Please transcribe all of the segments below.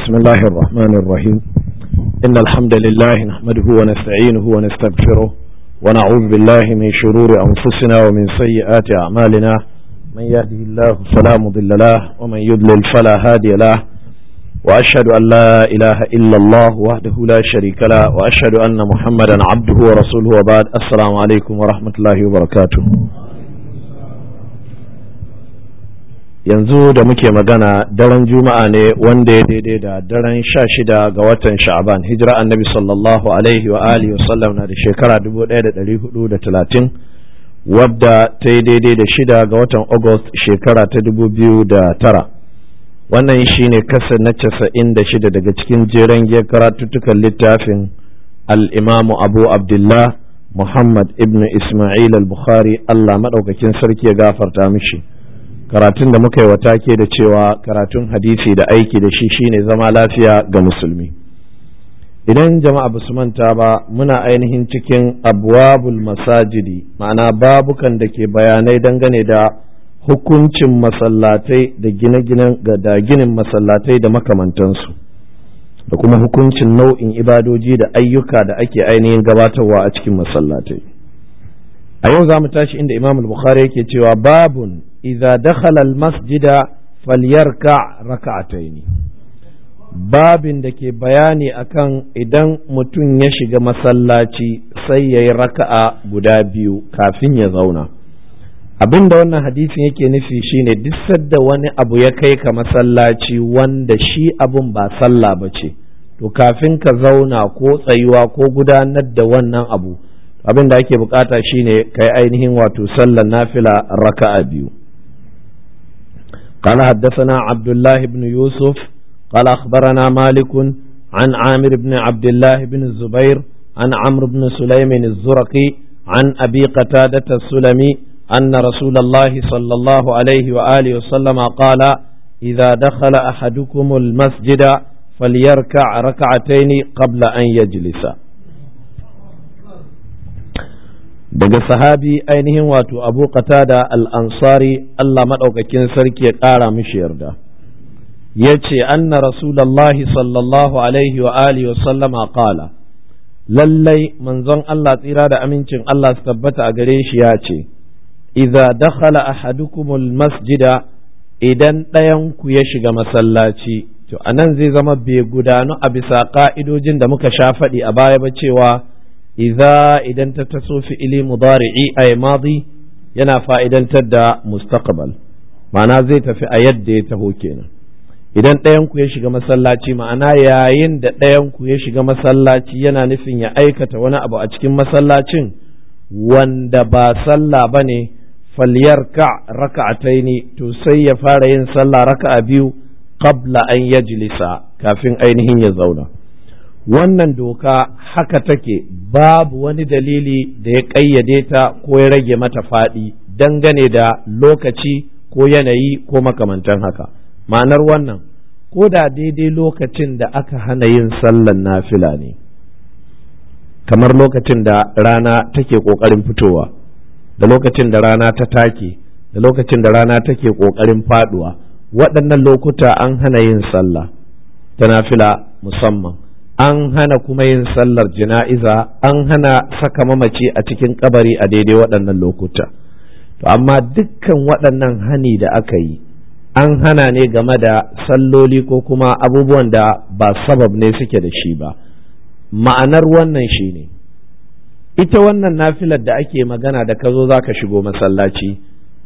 بسم الله الرحمن الرحيم إن الحمد لله نحمده ونستعينه ونستغفره ونعوذ بالله من شرور أنفسنا ومن سيئات أعمالنا من يهده الله فلا مضل له ومن يضلل فلا هادي له وأشهد أن لا إله إلا الله وحده لا شريك له وأشهد أن محمدا عبده ورسوله وبعد السلام عليكم ورحمة الله وبركاته yanzu da muke magana daren juma'a ne wanda ya daidai da daren sha shida ga watan sha'aban hijira annabi sallallahu alaihi wa alihi wa sallam na da shekara dubu ɗaya da ɗari hudu da talatin wadda ta yi daidai da shida ga watan august shekara ta dubu biyu da tara wannan shine kasa na casa'in da shida daga cikin jeren giyar karatuttukan littafin al'imamu abu abdullah muhammad ibn ismail al-bukhari allah maɗaukakin sarki ya gafarta mishi karatun da muka yi wa take da cewa karatun hadisi da aiki da shi shine zama lafiya ga musulmi idan jama'a ba su manta ba muna ainihin cikin abwabul masajidi ma'ana babukan da ke bayanai dangane da hukuncin masallatai da gine-ginen da ginin masallatai da makamantansu da kuma hukuncin nau'in ibadoji da ayyuka da ake ainihin gabatarwa a cikin masallatai a yau za mu tashi inda imam al-bukhari yake cewa babun idza dakhala al-masjida falyarka raka'ataini babin da ke bayani akan idan mutum ya shiga masallaci sai yayi raka'a guda biyu kafin ya zauna abin da wannan hadisin yake nufi shine duk sadda wani abu ya kai ka masallaci wanda shi abun ba sallah ba ce to kafin ka zauna ko tsayuwa ko gudanar da wannan abu abin da ake bukata shine kai ainihin wato sallar nafila raka'a biyu قال حدثنا عبد الله بن يوسف قال أخبرنا مالك عن عامر بن عبد الله بن الزبير عن عمرو بن سليم الزرقي عن أبي قتادة السلمي أن رسول الله صلى الله عليه وآله وسلم قال إذا دخل أحدكم المسجد فليركع ركعتين قبل أن يجلس daga sahabi ainihin wato abu qatada al-ansari Allah maɗaukakin sarki ya ƙara mishi yarda ya ce anna rasulallahi sallallahu alaihi wa alihi wa sallama qala lallai manzon Allah tsira da amincin Allah su tabbata a gare shi ya ce idza dakhala ahadukumul masjida idan ɗayan ku ya shiga masallaci to anan zai zama bai gudanu a bisa ka'idojin da muka sha faɗi a baya ba cewa idza idan ta taso fi'ili mudari'i ay madi yana fa'idantar da mustaqbal ma'ana zai tafi a yadda ya taho kenan idan ɗayan ku ya shiga masallaci ma'ana yayin da ɗayan ku ya shiga masallaci yana nufin ya aikata wani abu a cikin masallacin wanda ba sallah bane falyarka raka'ataini to sai ya fara yin sallah raka'a biyu qabla an yajlisa kafin ainihin ya zauna wannan doka haka take babu wani dalili da ya ƙayyade ta ko ya rage mata faɗi dangane da lokaci ko yanayi ko makamantan haka ma'anar wannan ko da daidai lokacin da aka hana yin sallan nafila ne kamar lokacin da rana take ƙoƙarin fitowa da lokacin da rana ta take da lokacin da rana take ƙoƙarin faɗuwa waɗannan lokuta an hana yin sallah ta nafila musamman an hana kuma yin sallar jana'iza an hana saka mamaci a cikin kabari a daidai waɗannan lokuta to amma dukkan waɗannan hani da aka yi an hana ne game da salloli ko kuma abubuwan da ba sabab ne suke da shi ba ma'anar wannan shi ne ita wannan nafilar da ake magana da ka zo za ka shigo masallaci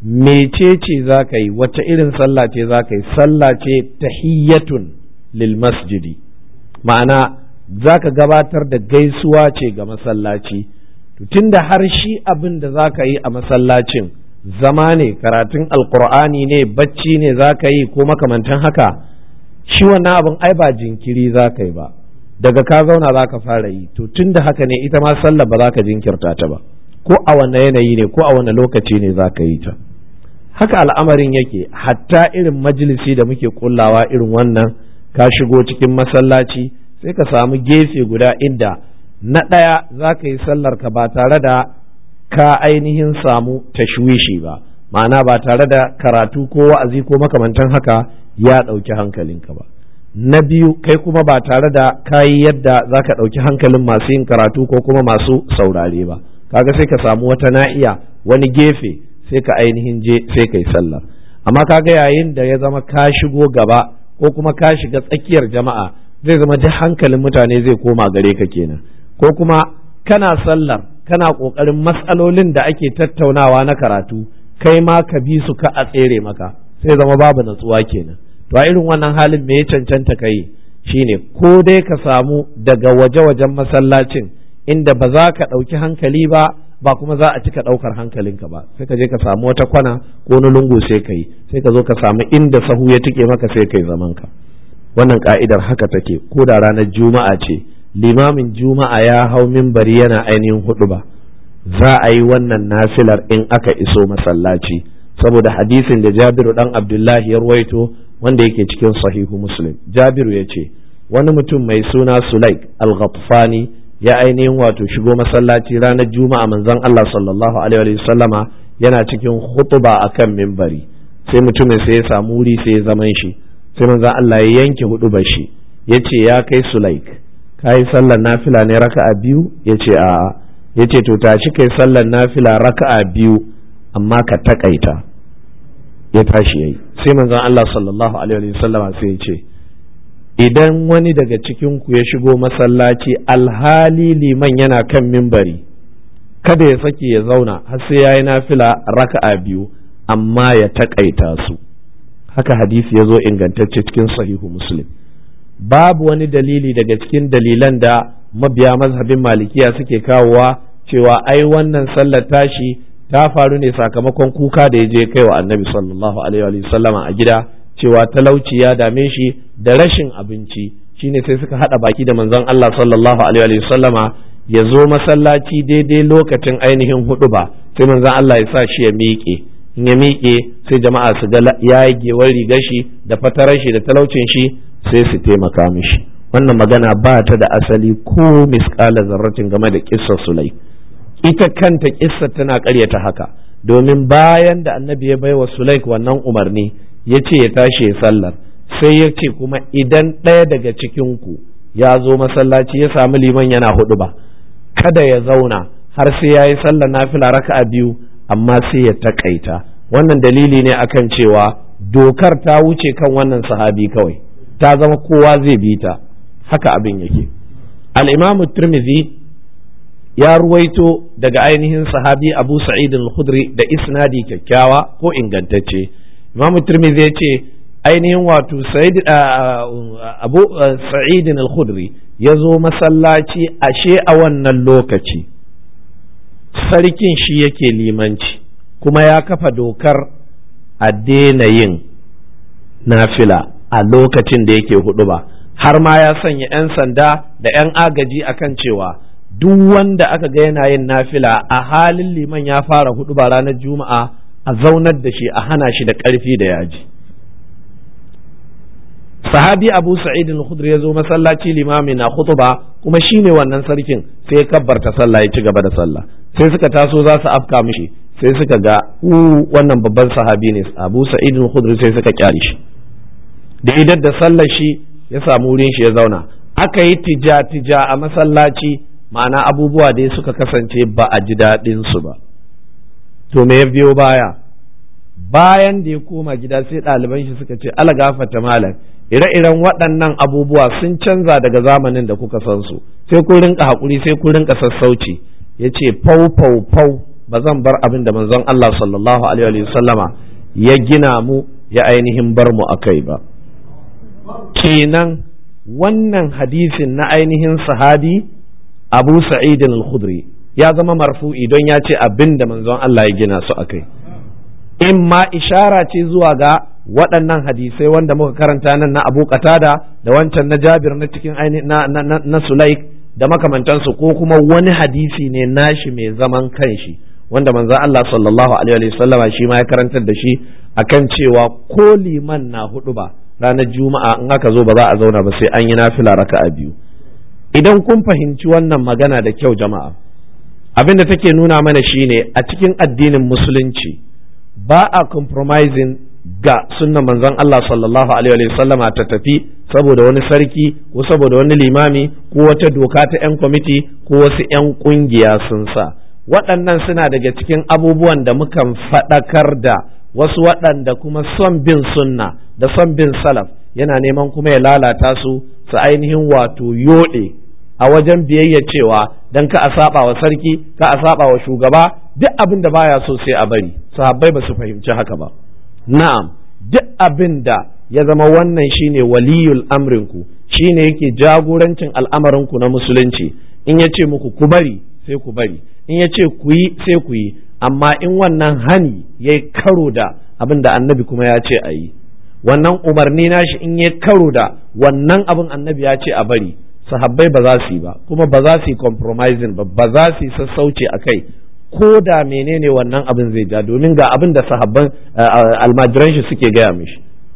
mecece za ka yi wacce irin sallah ce za ka yi sallah ce tahiyyatun lil masjidi ma'ana za ka gabatar da gaisuwa ce ga masallaci tunda har shi abin da za ka yi a masallacin zama ne karatun alkur'ani ne bacci ne za ka yi ko makamantan haka shi wannan abin ai ba jinkiri za ka yi ba daga ka zauna za ka fara yi to tunda haka ne ita ma sallah ba za ka jinkirta ta ba ko a wanne yanayi ne ko a wanne lokaci ne za ka yi ta haka al'amarin yake hatta irin majalisi da muke kullawa irin wannan ka shigo cikin masallaci sai ka samu gefe guda inda na ɗaya za ka yi sallar ka ba tare da ka ainihin samu tashwishi ba ma'ana ba tare da karatu ko wa'azi ko makamantan haka ya ɗauki hankalinka ba na biyu kai kuma ba tare da kayi yadda za ka ɗauki hankalin masu yin karatu ko kuma masu saurare ba kaga sai ka samu wata na'iya wani gefe sai ka ainihin je sai ka yi sallah amma kaga yayin da ya zama ka shigo gaba ko kuma ka shiga tsakiyar jama'a zai zama duk hankalin mutane zai koma gare ka kenan ko kuma kana sallar kana ƙoƙarin matsalolin da ake tattaunawa na karatu kai ma ka bi su ka a tsere maka sai zama babu natsuwa kenan to a irin wannan halin me ya cancanta ka yi shine ko dai ka samu daga waje-wajen masallacin inda ba za ka ɗauki hankali ba ba kuma za a cika ɗaukar hankalinka ba sai ka je ka samu wata kwana ko wani lungu sai ka yi sai ka zo ka samu inda sahu ya tike maka sai ka yi zamanka wannan ka'idar haka take ko da ranar juma'a ce limamin juma'a ya hau mimbari yana ainihin hudu ba za a yi wannan nafilar in aka iso masallaci saboda hadisin da jabiru dan abdullahi ya ruwaito wanda yake cikin sahihu muslim jabiru ya ce wani mutum mai suna sulaik al-ghatfani ya ainihin wato shigo masallaci ranar juma'a manzon Allah sallallahu alaihi wa sallama yana cikin hutuba akan mimbari sai mutumin sai ya samu wuri sai ya zaman shi sai manzon Allah ya yanke hudubar shi ya ce ya kai sulaik ka yi sallar nafila ne raka'a biyu ya ce a'a ya ce to tashi kai sallar nafila raka'a biyu amma ka takaita ya tashi yayi sai manzon Allah sallallahu alaihi wa sallama sai ya ce idan wani daga cikin ku ya shigo masallaci alhali liman yana kan mimbari kada ya sake ya zauna har sai yayi nafila raka'a biyu amma ya takaita su haka hadisi ya zo ingantacce cikin sahihu muslim babu wani dalili daga cikin dalilan da mabiya mazhabin malikiya suke kawowa cewa ai wannan sallar tashi ta faru ne sakamakon kuka da ya je kai wa annabi sallallahu alaihi wa sallama a gida cewa talauci ya dame shi da rashin abinci shine sai suka hada baki da manzon Allah sallallahu alaihi wa sallama ya zo masallaci daidai lokacin ainihin hudu ba sai manzon Allah ya sa shi ya miƙe in ya miƙe sai jama'a su ga ya yi gewar rigar shi da fatarar shi da talaucin shi sai su taimaka mishi wannan magana ba ta da asali ko misƙala zarratin game da kissa sulai ita kanta kissa tana ƙaryata haka domin bayan da annabi ya baiwa sulaik wannan umarni ya ce ya tashi ya sallar sai ya ce kuma idan ɗaya daga cikinku ya zo masallaci ya samu liman yana hudu ba kada ya zauna har sai ya yi sallar nafila raka'a biyu amma sai ya takaita wannan dalili ne akan cewa dokar ta wuce kan wannan sahabi kawai ta zama kowa zai bi ta haka abin yake al-imamu tirmidhi ya ruwaito daga ainihin sahabi abu sa'id al-khudri da isnadi kyakkyawa ko ingantacce imamu tirmidhi ya ce ainihin wato sa'id abu sa'id al-khudri ya zo masallaci ashe a wannan lokaci sarkin shi yake limanci kuma ya kafa dokar a daina yin nafila a lokacin da yake hudu ba har ma ya sanya 'yan sanda da 'yan agaji akan cewa duk wanda aka ga yana yin nafila a halin liman ya fara hudu ba ranar juma'a a zaunar da shi a hana shi da ƙarfi da yaji sahabi abu sa'id al-khudri ya zo masallaci limami na khutba kuma shine wannan sarkin sai ya kabbarta sallah ya ci gaba da sallah sai suka taso za su afka mishi sai suka ga u wannan babban sahabi ne abu sa'id al-khudri sai suka kyale shi da idan da sallar shi ya samu wurin shi ya zauna aka yi tija tija a masallaci ma'ana abubuwa dai suka kasance ba a ji daɗin su ba to me ya biyo baya bayan da ya koma gida sai ɗaliban shi suka ce ala gafata malam ire-iren waɗannan abubuwa sun canza daga zamanin da kuka san su sai kun rinka haƙuri sai kun rinka sassauci ya ce fau fau fau ba zan bar abin da manzon Allah sallallahu alaihi sallama ya gina mu ya ainihin bar mu akai ba kenan wannan hadisin na ainihin sahabi abu sa'id al-khudri ya zama marfu'i don ya ce abin da manzon Allah ya gina su akai in ma ishara ce zuwa ga waɗannan hadisai wanda muka karanta nan na Abu Qatada da wancan na Jabir na cikin na, na, na, na Sulaik da makamantansu ko kuma wani hadisi ne nashi mai zaman kanshi wanda manzo Allah sallallahu alaihi wasallama shi ma ya karantar da shi akan cewa ko liman na hudu ba ranar juma'a in aka zo ba za a zauna ba sai an yi nafila raka'a biyu idan kun fahimci wannan magana da kyau jama'a abin da take nuna mana shine a cikin addinin musulunci ba a compromising ga sunnan manzon Allah sallallahu alaihi wa sallama ta tafi saboda wani sarki ko saboda wani limami ko wata doka ta 'yan kwamiti ko wasu 'yan kungiya sun sa waɗannan suna daga cikin abubuwan da mukan faɗakar da wasu waɗanda kuma son bin sunna da son bin salaf yana neman kuma ya lalata su su ainihin wato yoɗe a wajen biyayya cewa dan ka a saba wa sarki ka a saba wa shugaba duk abin da baya so sai a bari sahabbai ba su fahimci haka ba na'am duk abin da ya zama wannan shine waliyul amrinku shine yake jagorancin al'amarinku na musulunci in ya ce muku ku bari sai ku bari in ya ce ku yi sai ku yi amma in wannan hani ya yi karo da abin da annabi kuma ya ce a yi wannan umarni nashi in ya karo da wannan abin annabi ya ce a bari sahabbai ba za su yi ba kuma ba za su yi compromising ba ba za su yi sassauci a kai ko da menene wannan abin zai ja domin ga abin da sahabban almajiran shi suke gaya mishi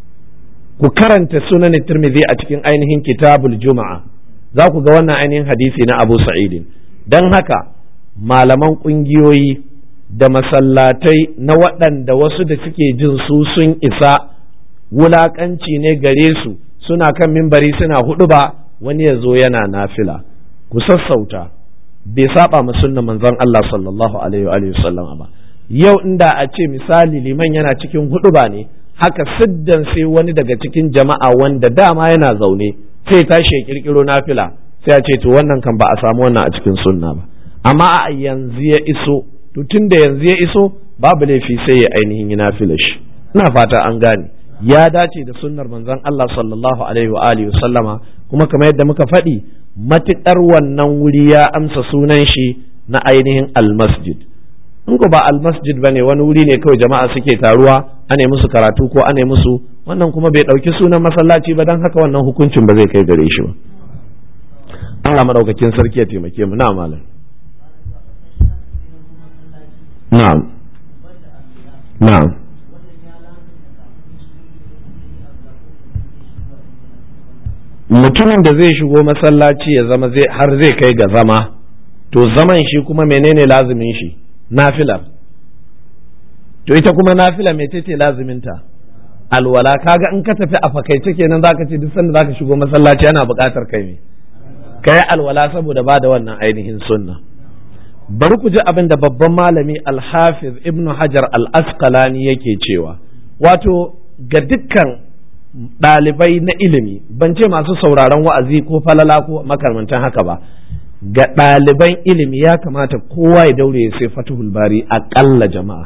ku karanta sunan tirmidhi a cikin ainihin kitabul juma'a za ku ga wannan ainihin hadisi na abu sa'idin don haka malaman ƙungiyoyi da masallatai na waɗanda wasu da suke jin su sun isa wulaƙanci ne gare su suna kan mimbari suna hudu ba wani ya zo yana nafila ku sassauta bai saba ma sunnan manzon Allah sallallahu alaihi wa sallam ba yau inda a ce misali liman yana cikin hudu ba ne haka siddan sai wani daga cikin jama'a wanda dama yana zaune sai tashi ya kirkiro nafila sai a ce to wannan kan ba a samu wannan a cikin sunna ba amma a yanzu ya iso to tun da yanzu ya iso babu laifi sai ya ainihin yi nafila shi ina fata an gane ya dace da sunnar manzon Allah sallallahu alaihi wa alihi sallama kuma kamar yadda muka faɗi matuƙar wannan wuri ya amsa sunan shi na ainihin almasjid in ko ba almasjid bane wani wuri ne kawai jama'a suke taruwa ane musu karatu ko ane musu wannan kuma bai ɗauki sunan masallaci ba don haka wannan hukuncin ba zai kai gare shi ba Allah madaukakin sarki ya taimake mu na malam na'am na'am mutumin da zai shigo masallaci ya zama zai har zai kai ga zama to zaman shi kuma menene lazumin shi nafilar to ita kuma nafila mai ce lazuminta alwala kaga in ka tafi a fakaice kenan zaka ce duk sanda zaka shigo masallaci ana buƙatar kai ne kai alwala saboda ba da wannan ainihin sunna bari ku ji abin da babban malami alhafiz ibnu hajar al-asqalani yake cewa wato ga dukkan ɗalibai na ilimi ban ce masu sauraron wa'azi ko falala ko makamantan haka ba ga ɗaliban ilimi ya kamata kowa ya daure ya sai fatihul bari aƙalla jama'a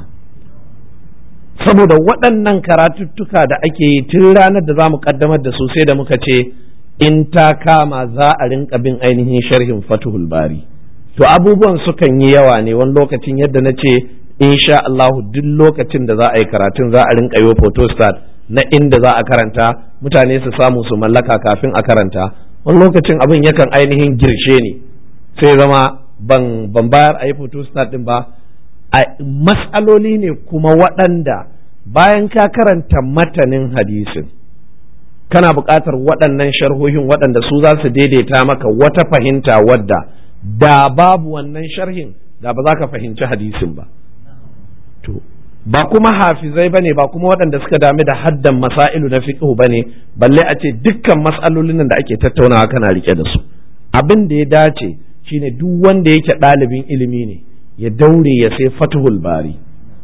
saboda waɗannan karatuttuka da ake yi tun ranar da za mu ƙaddamar da su sai da muka ce in ta kama za a rinka bin ainihin sharhin fatihul bari to abubuwan sukan yi yawa ne wani lokacin yadda na ce insha Allahu duk lokacin da za a yi karatun za a rinka yi photostat na inda za a karanta mutane su samu su mallaka kafin a karanta wani lokacin abin yakan ainihin girshe ne sai zama ban ban bayar a yi photostat din ba a matsaloli ne kuma waɗanda bayan ka karanta matanin hadisin kana buƙatar waɗannan sharhohin waɗanda su za su daidaita maka wata fahimta wadda da babu wannan sharhin da ba za ka fahimci hadisin ba to ba kuma hafizai bane ba kuma waɗanda suka dami da haddan masailu na fiqh bane balle a ce dukkan mas'alolin da ake tattaunawa kana rike da su abin da ya dace shine duk wanda yake ɗalibin ilimi ne ya daure ya sai fatuhul bari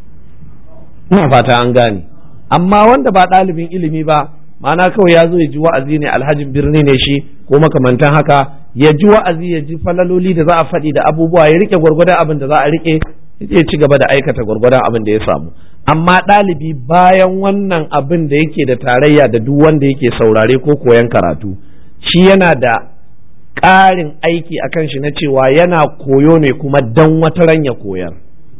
ina fata an gane amma wanda ba ɗalibin ilimi ba ma'ana kawai ya zo ya ji wa'azi ne alhajin birni ne shi ko makamantan haka ya ji wa'azi ya ji falaloli da za a faɗi da abubuwa ya rike gwargwadon abin da za a rike ya ci gaba da aikata gwargwadon abin da ya samu amma ɗalibi bayan wannan abin da yake da tarayya da duk wanda yake saurare ko koyan karatu shi yana da ƙarin aiki a kan shi na cewa yana koyo ne kuma dan wata ran ya koyar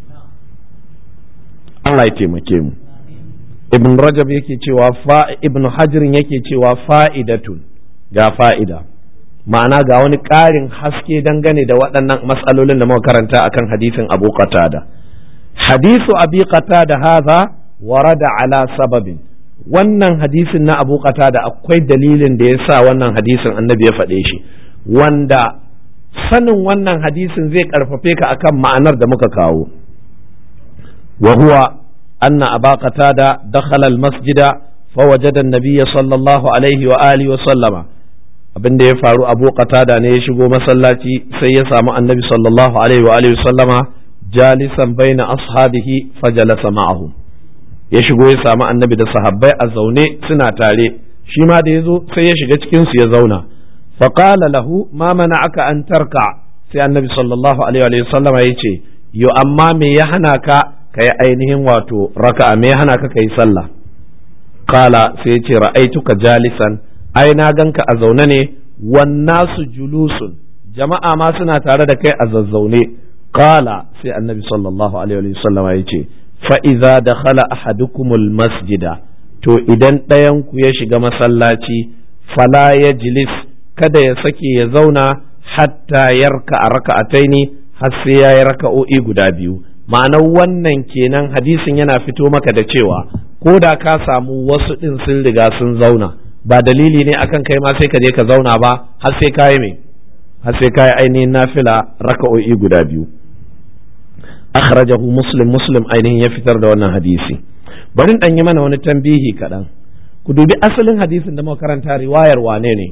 Allah ya taimake mu ibn rajab yake cewa fa ibn hajirin yake cewa fa'idatun ga fa'ida ma'ana ga wani ƙarin haske dangane da waɗannan matsalolin da muka karanta akan hadisin abu qatada hadisu abi qatada hadha warada ala sababin wannan hadisin na abu qatada akwai dalilin da ya sa wannan hadisin annabi ya faɗe shi wanda sanin wannan hadisin zai ƙarfafe ka akan ma'anar da muka kawo wa huwa anna aba qatada dakhala al-masjida فوجد النبي صلى الله عليه وآله وسلم abin da ya faru abu qatada ne ya shigo masallaci sai ya samu annabi sallallahu alaihi wa alihi sallama jalisan baina ashabihi fajalasa ma'ahum ya shigo ya samu annabi da sahabbai a zaune suna tare shi ma da ya zo sai ya shiga cikin su ya zauna faqala lahu ma aka an tarka sai annabi sallallahu alaihi wa sallama ya ce yo amma me ya hana ka kai ainihin wato raka'a me ya hana ka kai sallah kala sai ce ra'aituka jalisan ai na ganka a zaune ne wannasu julusun jama'a ma suna tare da kai a zazzaune kala sai annabi sallallahu alaihi wa sallama ya ce fa iza dakhala ahadukumul masjida to idan ɗayan ku ya shiga masallaci fala ya jilis kada ya sake ya zauna hatta yarka a raka'ataini har sai ya yi raka'o'i guda biyu ma'anar wannan kenan hadisin yana fito maka da cewa ko da ka samu wasu ɗin sun riga sun zauna ba dalili ne akan kai ma sai ka je ka zauna ba har sai ka yi me har sai ka yi ainihin nafila raka'o'i guda biyu akhrajahu muslim muslim ainihin ya fitar da wannan hadisi bari dan yi mana wani tambihi kaɗan ku dubi asalin hadisin da muka karanta riwayar wane ne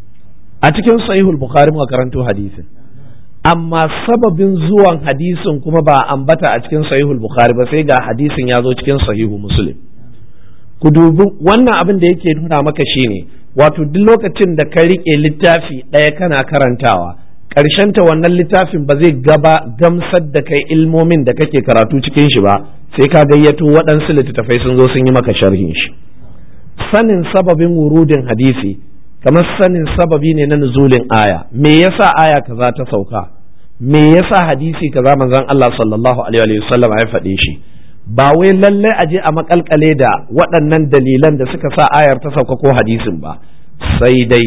a cikin sahihul bukhari muka karanto hadisin amma sababin zuwan hadisin kuma ba ambata a cikin sahihul bukhari ba sai ga hadisin ya zo cikin sahihu muslim ku dubi wannan abin da yake nuna maka shine wato duk lokacin da ka rike littafi ɗaya kana karantawa ta wannan littafin ba zai gaba gamsar da kai ilmomin da kake karatu cikin shi ba sai ka gayyato waɗansu littattafai sun zo sun yi maka sharhin shi sanin sababin wurudin hadisi kamar sanin sababi ne na nuzulin aya me yasa aya kaza ta sauka me yasa hadisi kaza manzon Allah sallallahu alaihi wa sallam ya faɗe shi ba wai lallai aje a makalkale da waɗannan dalilan da suka sa ayar ta sauka ko hadisin ba sai dai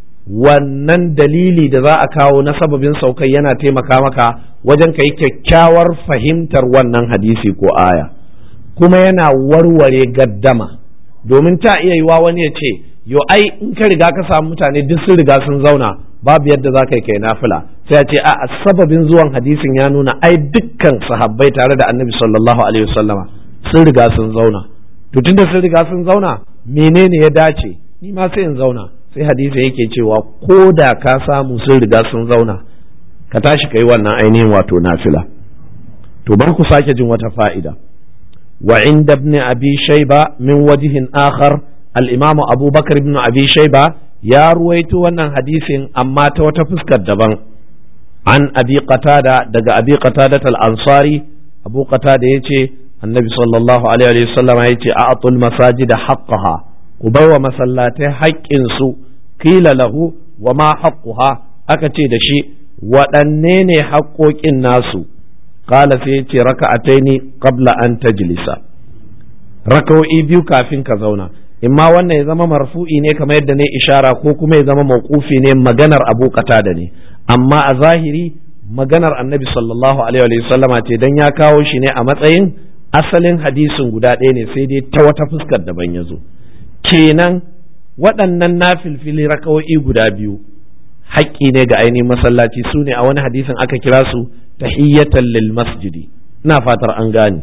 wannan dalili da za a kawo na sababin saukai yana taimaka maka wajen ka yi kyakkyawar fahimtar wannan hadisi ko aya kuma yana warware gaddama domin ta iya yiwa wani ya ce yo ai in ka riga ka samu mutane duk sun riga sun zauna babu yadda za ka yi kai nafila sai a ce a sababin zuwan hadisin ya nuna ai dukkan sahabbai tare da annabi sallallahu alaihi wasallama sun riga sun zauna to tunda sun riga sun zauna menene ya dace ni ma sai in zauna sai hadisi yake cewa ko da ka samu sun riga sun zauna ka tashi ka yi wannan ainihin wato nafila to bar ku sake jin wata fa'ida wa inda ibn abi shayba min wajihin akhar al-imamu abubakar ibn abi shayba ya ruwaito wannan hadisin amma ta wata fuskar daban an abi qatada daga abi qatada al-ansari abu qatada yace annabi sallallahu alaihi wa sallam yace a'tul masajid haqqaha ku baiwa masallatai haƙƙin su qila lahu wa ma haqquha aka ce da shi waɗanne ne haƙƙoƙin nasu qala sai yace raka'ataini qabla an tajlisa raka'o'i biyu kafin ka zauna imma wannan ya zama marfu'i ne kamar yadda ne ishara ko kuma ya zama mauqufi ne maganar abu da ne amma a zahiri maganar annabi sallallahu alaihi wa sallama ce dan ya kawo shi ne a matsayin asalin hadisin guda ɗaya ne sai dai ta wata fuskar daban ya zo kenan waɗannan nafilfili rakawo'i guda biyu haƙƙi ne ga ainihin masallaci su ne a wani hadisin aka kira su tahiyyatan lil masjidi ina fatar an gane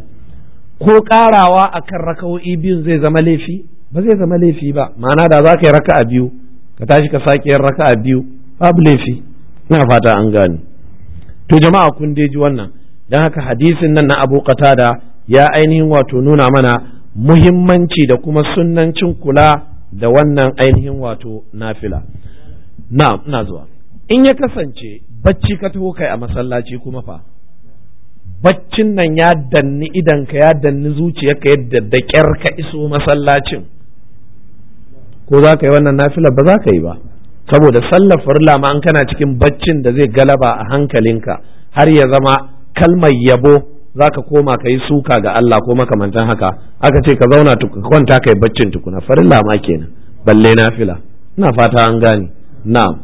ko ƙarawa akan rakawo'i biyun zai zama laifi ba zai zama laifi ba ma'ana da za ka yi raka'a biyu ka tashi ka sake yin raka'a biyu babu laifi ina fata an gane to jama'a kun dai ji wannan dan haka hadisin nan na Abu Qatada ya ainihin wato nuna mana muhimmanci da kuma sunnancin kula da wannan ainihin wato nafila na ina zuwa in ya kasance bacci ka taho kai a masallaci kuma fa baccin nan ya danni idanka ya danni zuciyarka yadda da ƙyar ka iso masallacin ko za ka yi wannan nafila ba za ka yi ba saboda sallar farilla ma an kana cikin baccin da zai galaba a hankalinka har ya zama kalmar yabo za ka koma ka yi suka ga Allah ko makamantan haka aka ce ka zauna kwanta ka yi baccin tukuna farilla ma kenan balle nafila ina fata an gane na'am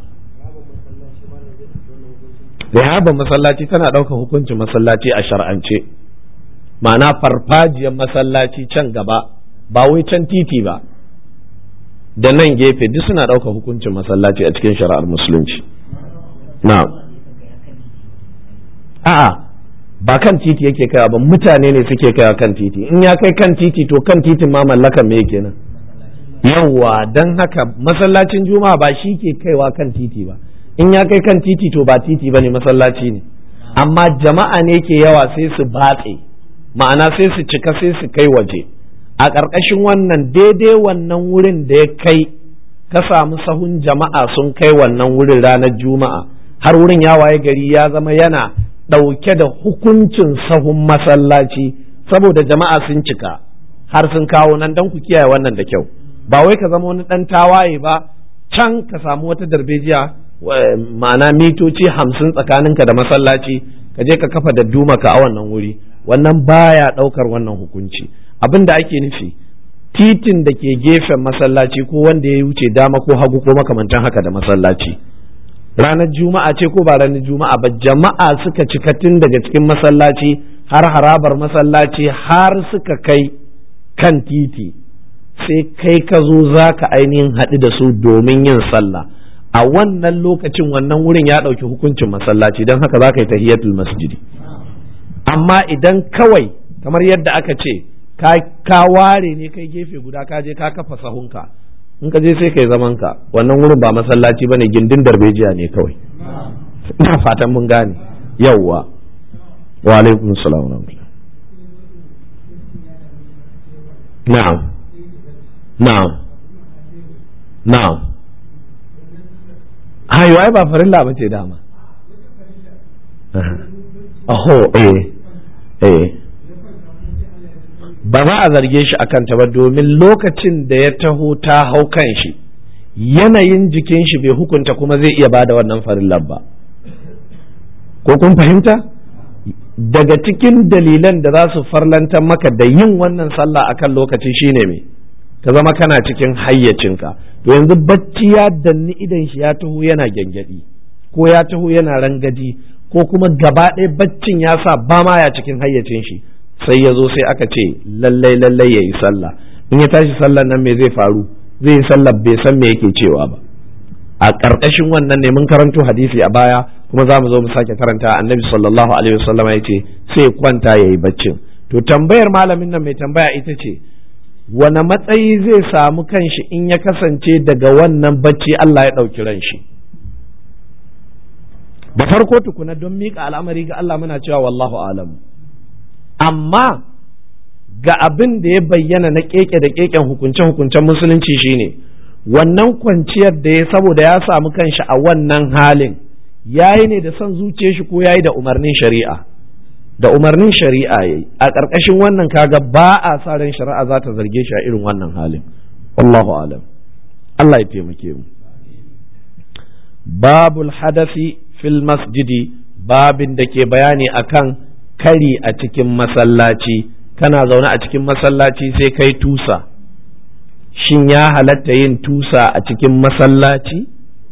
rihaban masallaci tana ɗaukar hukuncin masallaci a shar'ance ma'ana farfajiyar masallaci can gaba ba wai can titi ba da nan gefe duk suna ɗaukar hukuncin masallaci a cikin shari'ar musulunci na'am a'a ba kan titi yake kaiwa ba mutane ne suke kaiwa kan titi in ya kai kan titi to kan titin ma mallakan me kenan yawwa don haka masallacin juma'a ba shi ke kaiwa kan titi ba in ya kai kan titi to ba titi ba ne masallaci ne amma jama'a ne ke yawa sai su batse ma'ana sai su cika sai su kai waje a ƙarƙashin wannan daidai wannan wurin da ya kai ka samu sahun jama'a sun kai wannan wurin ranar juma'a har wurin ya waye gari ya zama yana ɗauke da hukuncin sahun masallaci saboda jama'a sun cika har sun kawo nan don ku kiyaye wannan da kyau ba wai ka zama wani ɗan tawaye ba can ka samu wata darbejiya ma'ana mitoci hamsin tsakaninka da masallaci ka je ka kafa da dumaka a wannan wuri wannan baya ɗaukar wannan hukunci abin da ake nufi titin da ke gefen masallaci ko wanda ya wuce dama ko hagu ko makamantan haka da masallaci ranar juma'a ce ko ba ranar juma'a ba jama'a suka cika tun daga cikin masallaci har harabar masallaci har suka kai kan titi sai kai ka zo za ka ainihin haɗu da su domin yin sallah a wannan lokacin wannan wurin ya ɗauki hukuncin masallaci don haka za ka yi tahiyatul masjidi amma idan kawai kamar yadda aka ce ka ware ne kai gefe guda ka je ka kafa sahunka in ka je sai kai zaman ka wannan wurin ba masallaci bane gindin darbejiya ne kawai ina fatan mun gane yawwa wa alaikum salam wa na'am na'am na'am hayo ai ba farilla bace dama aho eh eh ba za a zarge shi akan ta ba domin lokacin da ya taho ta hau kan shi yanayin jikin shi bai hukunta kuma zai iya bada wannan farillar ba ko kun fahimta daga cikin dalilan da za su farlantar maka da yin wannan sallah akan lokaci shine me ka zama kana cikin hayyacinka to yanzu bacci ya danni idan shi ya taho yana gyangyaɗi ko ya taho yana rangadi ko kuma gaba ɗaya baccin ya sa ba ma ya cikin hayyacin shi sai ya zo sai aka ce lallai lallai ya yi sallah in ya tashi sallah nan me zai faru zai yi sallah bai san me yake cewa ba a ƙarƙashin wannan ne mun karanto hadisi a baya kuma za mu zo mu sake karanta annabi sallallahu alaihi wasallam ya ce sai kwanta ya yi baccin to tambayar malamin nan mai tambaya ita ce wane matsayi zai samu kanshi in ya kasance daga wannan bacci Allah ya ɗauki ran shi da farko tukuna don miƙa al'amari ga Allah muna cewa wallahu alamu amma ga abin da ya bayyana na keke da keken hukunce-hukuncen musulunci shine wannan kwanciyar da ya saboda ya samu kanshi a wannan halin yayi ne da son zuciyar shi ko yayi da umarnin shari'a da umarnin shari'a yayi a ƙarƙashin wannan kaga ba a sa ran shari'a za ta zarge shi a irin wannan halin wallahu alam Allah ya taimake mu babul hadasi fil masjidi babin da ke bayani akan kari a cikin masallaci kana zaune a cikin masallaci sai kai tusa shin ya halatta yin tusa a cikin masallaci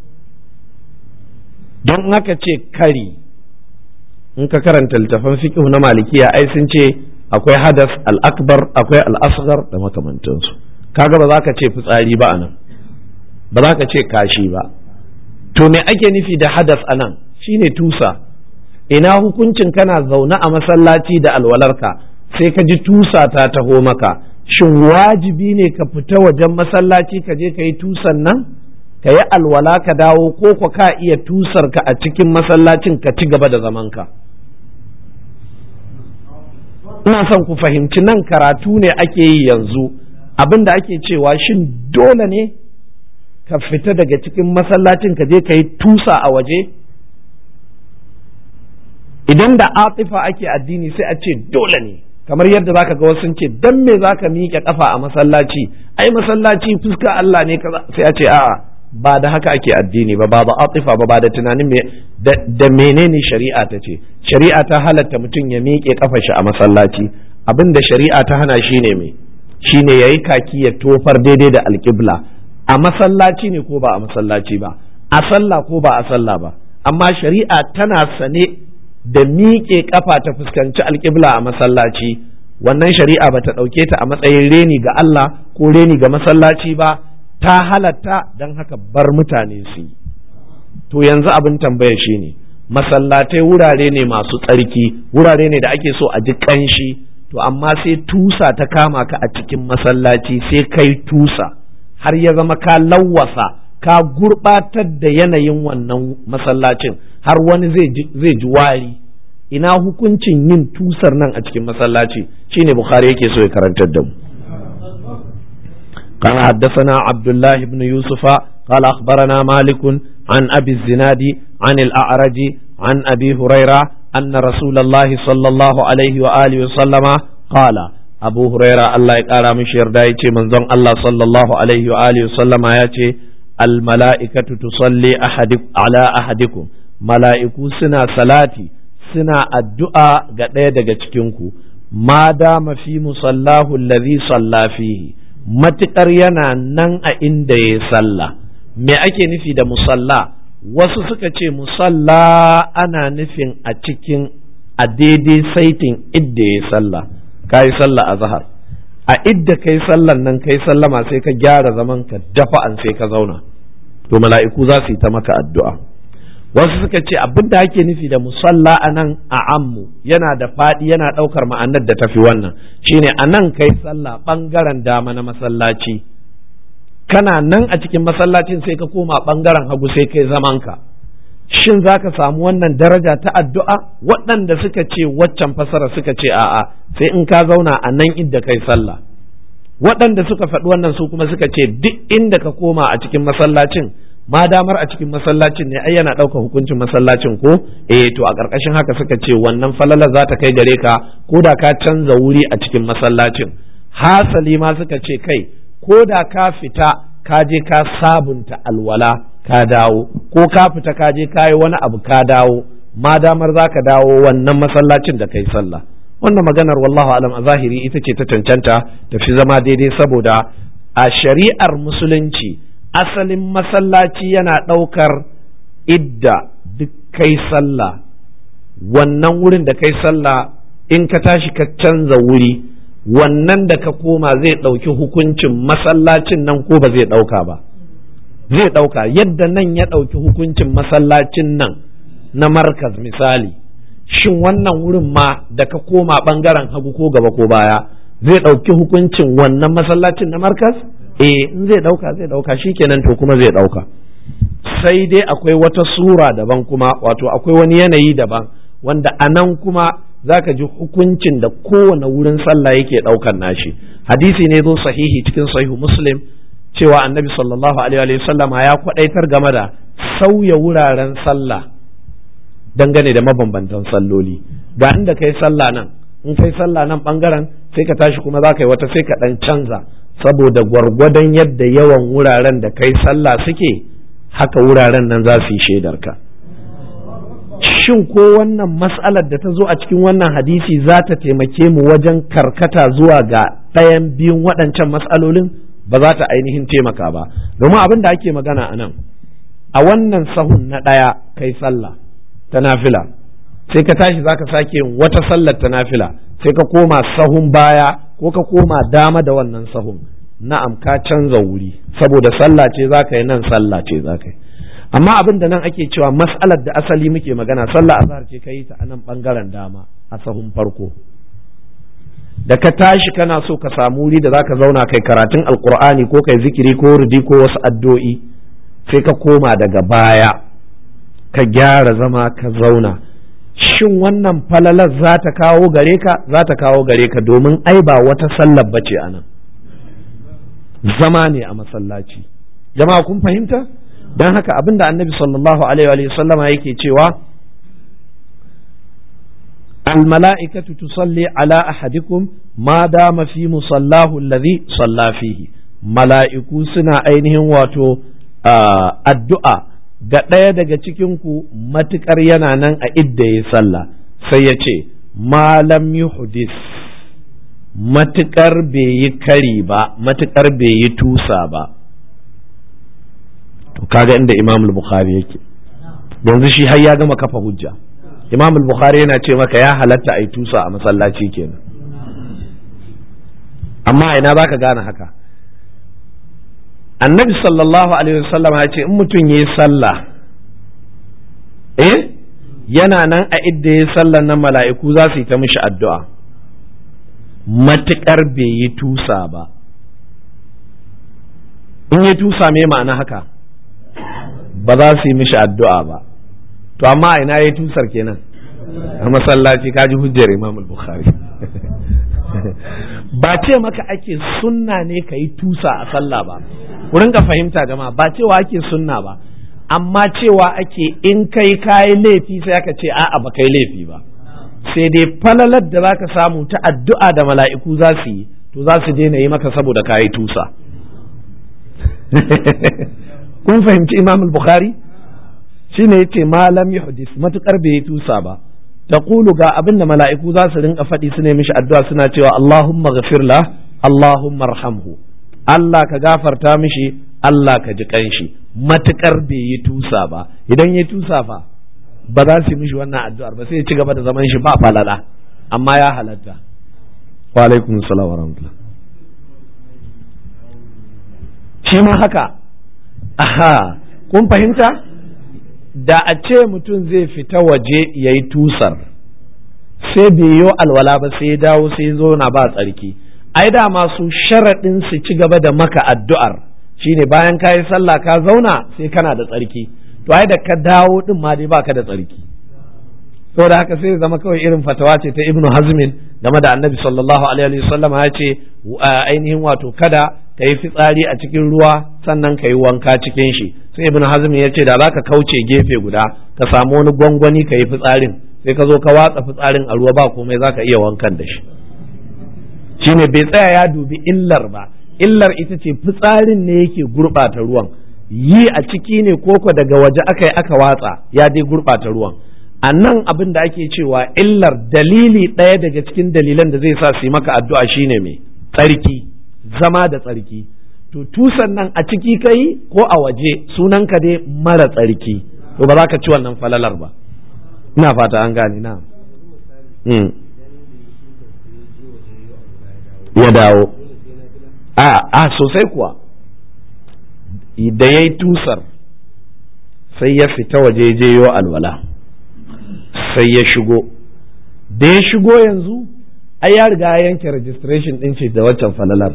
don haka ce kari in ka karanta littafan fiqh na malikiya ai sun ce akwai hadas al-akbar akwai al-asghar da makamantansu kaga ba za ka ce fitsari ba anan ba za ka ce kashi ba to me ake nufi da hadas anan shine tusa ina hukuncin kana zaune a masallaci da alwalarka sai ka ji tusa ta taho maka shin wajibi ne ka fita wajen masallaci ka je ka yi tusan nan ka yi alwala ka dawo ko ko ka iya tusar ka a cikin masallacin ka ci gaba da zamanka ina son ku fahimci nan karatu ne ake yi yanzu abin da ake cewa shin dole ne ka fita daga cikin masallacin ka je ka yi tusa a waje idan da atifa ake addini sai a ce dole ne kamar yadda zaka ga wasu ce dan me zaka miƙe kafa a masallaci ai masallaci fuska Allah ne kaza sai a ce a'a ba da haka ake addini ba ba da atifa ba ba da tunanin me da menene shari'a ta ce shari'a ta halatta mutum ya miƙe kafa shi a masallaci abin da shari'a ta hana shine me shine yayi kaki ya tofar daidai da alƙibla a masallaci ne ko ba a masallaci ba a sallah ko ba a sallah ba amma shari'a tana sane da miƙe ƙafa ta fuskanci alƙibla a masallaci wannan shari'a ba ta ɗauke ta a matsayin reni ga Allah ko reni ga masallaci ba ta halatta don haka bar mutane su yi to yanzu abin tambaya shi ne masallatai wurare ne masu tsarki wurare ne da ake so a ji kanshi to amma sai tusa ta kama ka a cikin masallaci sai kai tusa har ya zama ka lawwasa ka gurbatar da yanayin wannan masallacin har wani zai ji wari ina hukuncin yin tusar nan a cikin masallaci shine bukhari yake so ya karantar da mu قال حدثنا عبد الله بن يوسف قال أخبرنا مالك عن أبي الزناد عن الأعرج عن أبي هريرة أن رسول الله صلى الله عليه وآله وسلم قال أبو هريرة الله يقال مشير دايتي من ظن الله صلى الله عليه وآله وسلم ياتي الملائكة تصلي أحدك على أحدكم ملائكة سنا صلاتي سنا الدعاء قد يدقى ما دام في مصلاه الذي صلى فيه matuƙar yana nan a inda ya sallah me ake nufi da musalla wasu suka ce musalla ana nufin a cikin a daidai saitin idda ya sallah ka yi sallah a zahar a idda kai sallan nan kai sallama sai ka gyara zaman ka dafa an sai ka zauna to mala'iku za su yi ta maka addu'a wasu suka ce abin da ake nufi da musalla a nan a ammu yana da faɗi yana ɗaukar ma'anar da tafi wannan shine a nan kai sallah ɓangaren dama na masallaci kana nan a cikin masallacin sai ka koma ɓangaren hagu sai kai zamanka shin za ka samu wannan daraja ta addu'a waɗanda suka ce waccan fasara suka ce a'a sai in ka zauna a nan inda kai sallah waɗanda suka faɗi wannan su kuma suka ce duk inda ka koma a cikin masallacin ma damar a cikin masallacin ne ai yana ɗaukar hukuncin masallacin ko eh to a ƙarƙashin haka suka ce wannan falalar za ta kai gare ka ko da ka canza wuri a cikin masallacin hasali ma suka ce kai ko da ka fita ka je ka sabunta alwala ka dawo ko ka fita ka je ka yi wani abu ka dawo ma damar za ka dawo wannan masallacin da kai sallah wannan maganar wallahu alam a zahiri ita ce ta cancanta tafi zama daidai saboda a shari'ar musulunci asalin masallaci yana ɗaukar idda duk kai sallah wannan wurin da kai sallah in ka tashi ka canza wuri wannan da ka koma zai ɗauki hukuncin masallacin nan ko ba zai ɗauka ba zai ɗauka yadda nan ya ɗauki hukuncin masallacin nan na markaz misali shin wannan wurin ma da ka koma ɓangaren hagu ko gaba ko baya zai ɗauki hukuncin wannan masallacin na markaz eh in zai ɗauka zai ɗauka shikenan to kuma zai ɗauka sai dai akwai wata sura daban kuma wato akwai wani yanayi daban wanda a nan kuma za ka ji hukuncin da kowane wurin sallah yake ɗaukan nashi hadisi ne zo sahihi cikin sahihu muslim cewa annabi sallallahu alaihi wa sallam ya kwadaitar game da sauya wuraren sallah dangane da mabambantan salloli ga inda kai sallah nan in kai sallah nan bangaren sai ka tashi kuma za ka yi wata sai ka dan canza saboda gwargwadon yadda yawan wuraren da kai sallah suke haka wuraren nan za su yi shaidarka shin ko wannan mas'alar da ta zo a cikin wannan hadisi za ta taimake mu wajen karkata zuwa ga ɗayan biyun waɗancan mas'alolin ba za ta ainihin taimaka ba domin abin da ake magana a nan a wannan sahun na ɗaya kai sallah ta nafila sai ka tashi za ka sake yin wata sallar ta nafila sai ka koma sahun baya ko ka koma dama da wannan sahun na'am ka canza wuri saboda sallah ce za ka yi nan sallah ce za ka yi amma abin da nan ake cewa mas'alar da asali muke magana sallah azhar ce ka yi ta a nan bangaren dama a sahun farko da ka tashi kana so ka samu wuri da zaka zauna kai karatun alkur'ani ko kai zikiri ko rudi ko wasu addu'o'i sai ka koma daga baya ka gyara zama ka zauna shin wannan falalar za ta kawo gare ka za ta kawo gare ka domin ai ba wata sallar bace a nan zama ne a masallaci jama'a kun fahimta don haka abinda annabi sallallahu alaihi wa sallama yake cewa الملائكة تصلي على أحدكم ما دام في مصلاه الذي صلى فيه mala'iku suna ainihin wato addu'a ga ɗaya daga cikinku matuƙar yana nan a idda ya sallah sai ya ce malam yuhdis matuƙar bai yi kari ba matuƙar bai yi tusa ba to kaga inda imam bukhari yake yanzu shi har ya gama kafa hujja imam bukhari yana ce maka ya halatta a yi tusa a masallaci kenan amma ina za ka gane haka annabi sallallahu alaihi wasallam ya ce in mutum ya yi sallah eh yana nan a idda ya sallan nan mala'iku za su yi ta mishi addu'a matuƙar bai yi tusa ba in yi tusa me ma'ana haka ba za su yi mishi addu'a ba to amma ina ya tusar kenan a masallaci kaji hujjar imam bukhari ba ce maka ake sunna ne ka yi tusa a sallah ba wurin ka fahimta jama'a ba cewa ake sunna ba amma cewa ake in kai kayi laifi sai aka ce a'a ba kai laifi ba sai dai falalar da zaka samu ta addu'a da mala'iku za su yi to za su daina yi maka saboda kayi tusa kun fahimci imam bukhari shine yace malam yuhdis matukar bai yi tusa ba taqulu ga abinda mala'iku za su rinka faɗi su ne mishi addu'a suna cewa Allahumma ghafir la Allahumma arhamhu Allah ka gafarta mishi Allah ka ji kanshi matukar bai yi tusa ba idan ya tusa fa ba za su yi mishi wannan addu'ar ba sai ya ci gaba da zaman shi ba falala amma ya halatta wa alaikum salam wa rahmatullah shi ma haka aha kun fahimta da a ce mutum zai fita waje ya yi tusar sai bai yi alwala ba sai ya dawo sai zo na ba tsarki ai da masu sharaɗin su ci gaba da maka addu'ar shine bayan ka yi sallah ka zauna sai kana da tsarki to ai da ka dawo din ma dai baka da tsarki saboda haka sai zama kawai irin fatawa ce ta ibnu hazmin game da annabi sallallahu alaihi wasallam ya ce ainihin wato kada ka yi fitsari a cikin ruwa sannan ka yi wanka cikin shi sai ibn hazm ya ce da za ka kauce gefe guda ka samu wani gwangwani ka yi fitsarin sai ka zo ka watsa fitsarin a ruwa ba komai za ka iya wankan da shi shine bai tsaya ya dubi illar ba illar ita ce fitsarin ne yake gurɓata ruwan yi a ciki ne koko daga waje aka yi aka watsa ya dai gurɓata ruwan a nan abin da ake cewa illar dalili ɗaya daga cikin dalilan da zai sa su yi maka addu'a shine mai tsarki zama da tsarki to tusan nan a ciki kai ko a waje sunan ka dai mara tsarki to ba za ka ci wannan falalar ba ina fata an gane na ya dawo a a sosai kuwa da ya yi tusar sai ya fita waje je yo alwala sai ya shigo da ya shigo yanzu ai ya riga ya yanke registration din ce da waccan falalar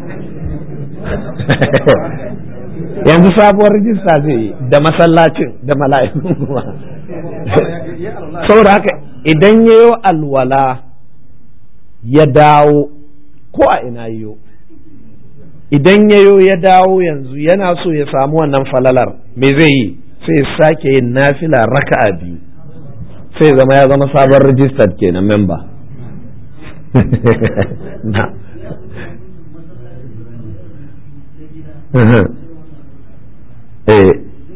yanzu sabuwar rijista zai yi da masallacin da mala'ikun kuma saboda haka idan ya yi alwala ya dawo ko a ina yiwo idan ya yo ya dawo yanzu yana so ya samu wannan falalar me zai yi sai ya sake yin nafila raka'a biyu sai zama ya zama sabon registered kenan member na eh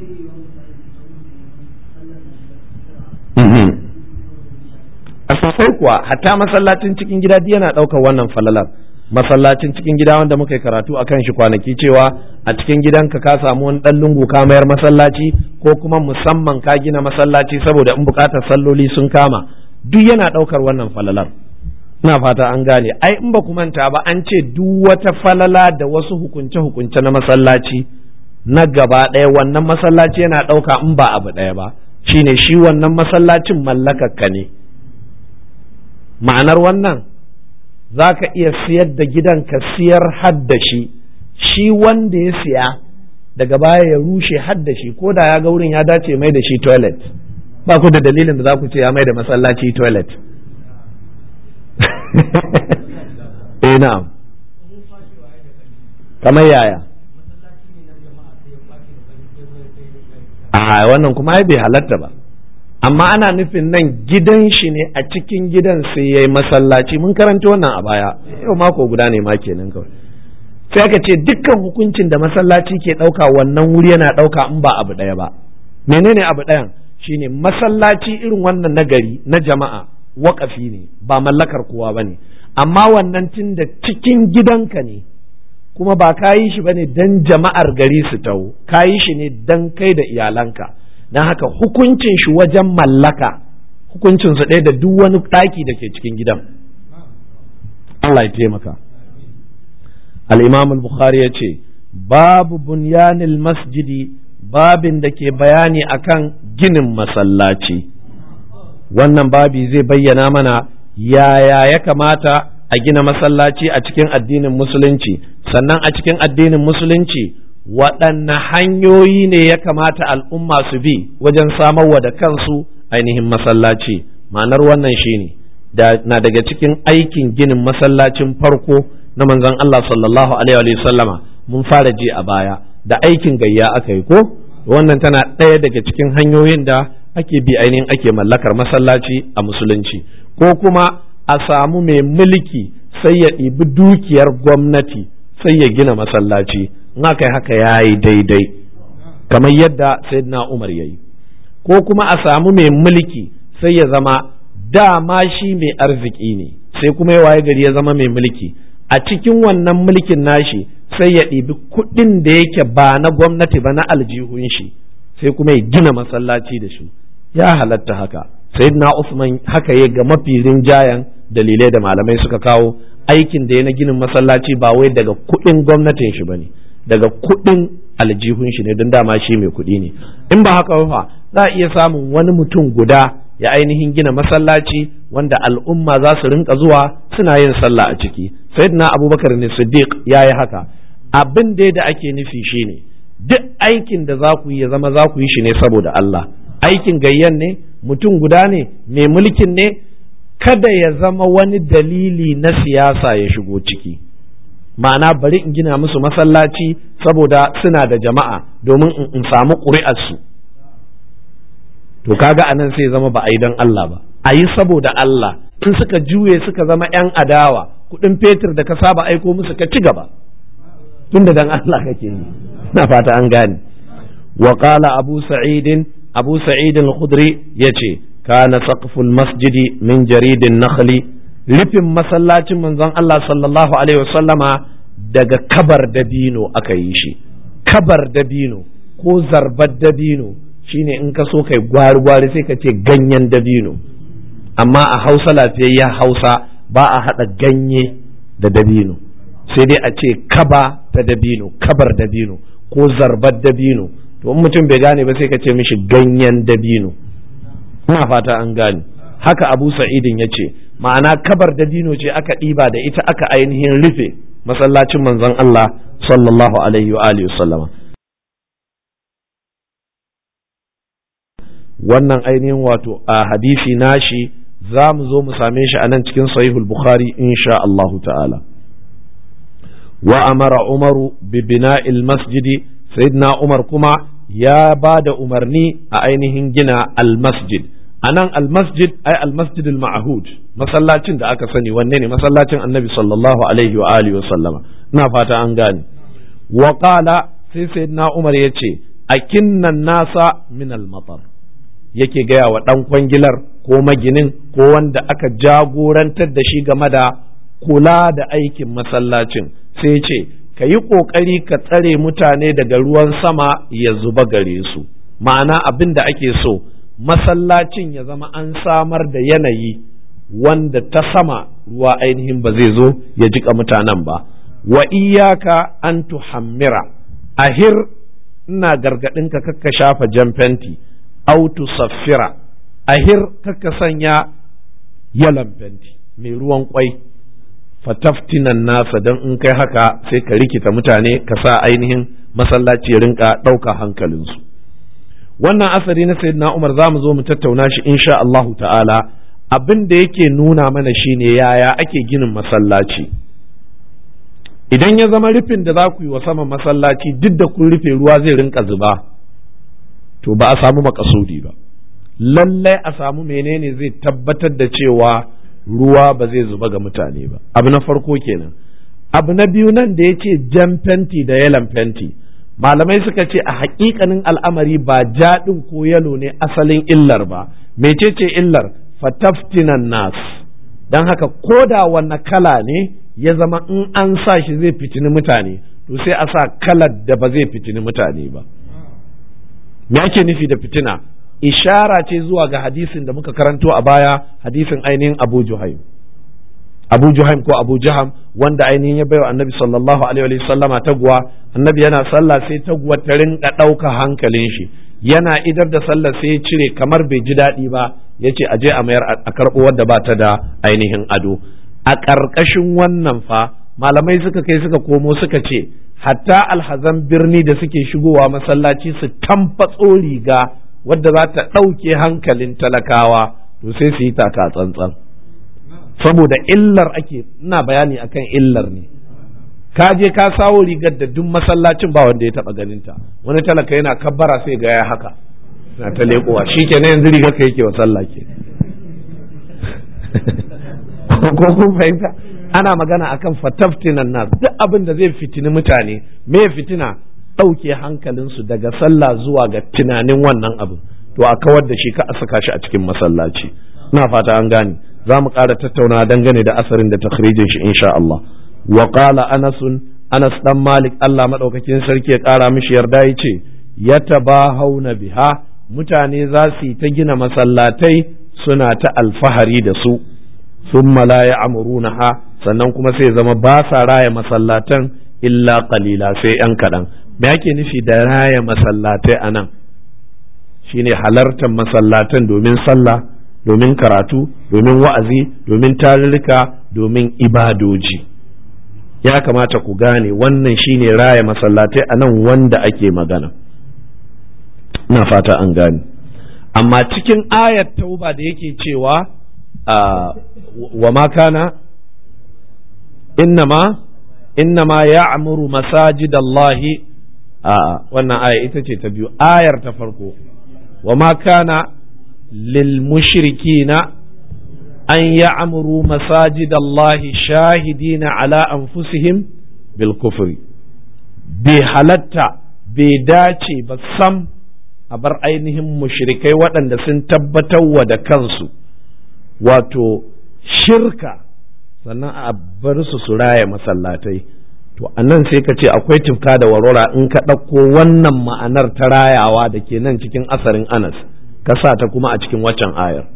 a sosai kuwa hatta masallacin cikin gida yana ɗaukar wannan falalar masallacin cikin gida wanda muka yi karatu a kan shi kwanaki cewa a cikin gidanka ka samu wani ɗan lungu ka mayar masallaci ko kuma musamman ka gina masallaci saboda in buƙatar salloli sun kama duk yana ɗaukar wannan falalar ina fata an gane ai in ba ku manta ba an ce duk wata falala da wasu hukunce-hukunce na masallaci na gaba ɗaya wannan masallaci yana ɗauka in ba abu ɗaya ba shine shi wannan masallacin mallakakka ne ma'anar wannan za ka iya siyar da gidan ka siyar hadda shi shi wanda ya siya daga baya ya rushe hadda shi ko da ya ga wurin ya dace mai da shi toilet ba ku da dalilin da za ku ce ya mai da masallaci toilet eh na'am kamar yaya a wannan kuma ai bai halatta ba amma ana nufin nan gidan shi ne a cikin gidan sai ya yi masallaci mun karanta wannan a baya yau mako guda ne ma kenan kawai sai aka ce dukkan hukuncin da masallaci ke ɗauka wannan wuri yana ɗauka in ba abu ɗaya ba menene abu ɗayan shine masallaci irin wannan na gari na jama'a waƙafi ne ba mallakar kowa ba ne amma wannan tun da cikin gidanka ne kuma ba ka yi shi ba ne don jama'ar gari su taho ka yi shi ne don kai da iyalanka don haka hukuncin shi wajen mallaka hukuncin su ɗaya da duk wani ɗaki da ke cikin gidan Allah ya taimaka al-imam al-bukhari ya ce babu bunyanil masjidi babin da ke bayani akan ginin masallaci wannan babi zai bayyana mana yaya ya kamata a gina masallaci a cikin addinin musulunci sannan a cikin addinin musulunci waɗanne hanyoyi ne ya kamata al'umma su bi wajen samarwa da kansu ainihin masallaci ma'anar wannan shine na daga cikin aikin ginin masallacin farko na manzon Allah sallallahu alaihi wa sallama mun fara ji a baya da aikin gayya aka yi ko wannan tana ɗaya daga cikin hanyoyin da ake bi ainihin ake mallakar masallaci a musulunci ko kuma a samu mai mulki sai ya ɗibi dukiyar gwamnati sai ya gina masallaci in aka yi haka ya yi daidai kamar yadda sayyidina umar ya yi ko kuma a samu mai mulki sai ya zama dama shi mai arziki ne sai kuma ya waye gari ya zama mai mulki a cikin wannan mulkin nashi sai ya ɗibi kuɗin da yake ba na gwamnati ba na aljihun shi sai kuma ya gina masallaci da shi ya halatta haka sayyidina Usman haka ya ga mafi rinjayen dalilai da malamai suka kawo aikin da ya na ginin masallaci ba wai daga kuɗin gwamnatin shi bane daga kuɗin aljihun shi ne don dama shi mai kuɗi ne in ba haka fa za a iya samun wani mutum guda ya ainihin gina masallaci wanda al'umma za su rinka zuwa suna yin sallah a ciki sayyidina abubakar ne siddiq ya yi haka abin da da ake nufi shine duk aikin da za ku yi ya zama za ku yi shi ne saboda Allah aikin gayyan ne mutum guda ne mai mulkin ne kada ya zama wani dalili na siyasa ya shigo ciki ma'ana bari in gina musu masallaci saboda suna da jama'a domin in samu ƙuri'arsu to kaga anan sai zama ba a yi don Allah ba a yi saboda Allah in suka juye suka zama 'yan adawa kuɗin fetur da ka saba aiko musu ka ci gaba tun da dan Allah kake yi na fata an gane wa qala abu sa'idin abu sa'id al-khudri yace kana saqful masjidi min jaridin nakhli rufin masallacin manzon Allah sallallahu alaihi wasallama daga kabar dabino aka yi shi kabar dabino ko zarbar dabino shine in ka so kai gwari gwari sai ka ce ganyen dabino amma a hausa lafiyayya hausa ba a haɗa ganye da dabino sai dai a ce kaba ta dabino kabar dabino ko zarbar dabino to in mutum bai gane ba sai ka ce mishi ganyen dabino ina fata an gane haka abu sa'idin ya ce ma'ana kabar dabino ce aka ɗiba da ita aka ainihin rufe masallacin manzon Allah sallallahu alaihi wa alihi sallama wannan ainihin wato a hadisi nashi za mu zo mu same shi a nan cikin sahihul bukhari insha Allah ta'ala wa amara umaru bi bina'il masjidi sayyidina umar kuma ya ba da umarni a ainihin gina al-masjid a nan al-masjid ai al-masjid al-ma'hud masallacin da aka sani wanne ne masallacin annabi sallallahu alaihi wa alihi wa sallama ina fata an gane wa qala sai sayyidina umar yace akinnan nasa min al-matar yake gaya wa dan kwangilar ko maginin ko wanda aka jagorantar da shi game da kula da aikin masallacin sai ce ka yi ƙoƙari ka tsare mutane daga ruwan sama ya zuba gare su ma'ana abin da ake so masallacin ya zama an samar da yanayi wanda ta sama ruwa ainihin ba zai zo ya jika mutanen ba wa iyaka an tuhammira ahir ina gargaɗinka kakka shafa jan fenti autu saffira ahir kakka sanya yalan fenti mai ruwan kwai fataftinan nasa don in kai haka sai ka rikita mutane ka sa ainihin masallaci ya rinka ɗauka hankalinsu wannan asari na sayyidina umar za mu zo mu tattauna shi insha Allahu ta'ala abin da yake nuna mana shine yaya ake ginin masallaci idan ya zama rufin da za ku yi wa saman masallaci duk da kun rufe ruwa zai rinka zuba to ba a samu makasudi ba lallai a samu menene zai tabbatar da cewa ruwa ba zai zuba ga mutane ba abu na farko kenan abu na biyu nan da ya ce jan fenti da yalan fenti malamai suka ce a hakikanin al'amari ba jaɗin ko yalo ne asalin illar ba mecece illar fataftinan nas don haka ko da wanne kala ne ya zama in an sa shi zai fitini mutane to sai a sa kalar da ba zai fitini mutane ba me ake nufi da fitina ishara ce zuwa ga hadisin da muka karanto a baya hadisin ainihin Abu Juhaim Abu Juhaim ko Abu Jaham wanda ainihin ya baiwa Annabi sallallahu alaihi wa sallama taguwa Annabi yana sallah sai taguwa ta rinka ɗauka hankalin shi yana idar da sallah sai ya cire kamar bai ji daɗi ba ya ce aje a mayar a karɓo wadda ba ta da ainihin ado a ƙarƙashin wannan fa malamai suka kai suka komo suka ce hatta alhazan birni da suke shigowa masallaci su tamfatso riga wadda za ta ɗauke hankalin talakawa to sai su yi taka tsantsan saboda illar ake ina bayani akan illar ne ka je ka sawo rigar da duk masallacin ba wanda ya taba ganinta wani talaka yana kabbara sai ga ya haka na ta leƙowa shi ke na yanzu rigar ka yake wa sallah ke ko kun fahimta ana magana akan fataftinan nas duk abin da zai fitini mutane me fitina ɗauke hankalinsu daga sallah zuwa ga tunanin wannan abin to a kawar da shi ka a saka shi a cikin masallaci ina fata an gane za mu ƙara tattauna dangane da asarin da takhrijin shi insha Allah wa qala Anas Anas dan Malik Allah madaukakin sarki ya ƙara mishi yarda yace yatabahawna biha mutane za su yi ta gina masallatai suna ta alfahari da su thumma la ya'murunaha sannan kuma sai zama ba sa raya masallatan illa qalila sai yan kaɗan me ake nufi da raya masallatai anan shine halartar masallatan domin sallah domin karatu domin wa'azi domin tarurruka domin ibadoji ya kamata ku gane wannan shine raya masallatai a nan wanda ake magana na fata an gane amma cikin ayat tauba da yake cewa wa ma kana innama innama ya'muru masajidallahi a wannan aya ita ce ta biyu ayar ta farko wa ma kana للمشركين أن يعمروا مساجد الله شاهدين على أنفسهم بالكفر بحلتا بداتي بسم أبر أينهم مشركي وأن سن تبتوا da kansu wato shirka sannan a bar su su raya masallatai to anan sai ka ce akwai tufka da warwara in ka ɗauko wannan ma'anar ta rayawa da ke nan cikin asarin anas ka sa ta kuma a cikin waccan ayar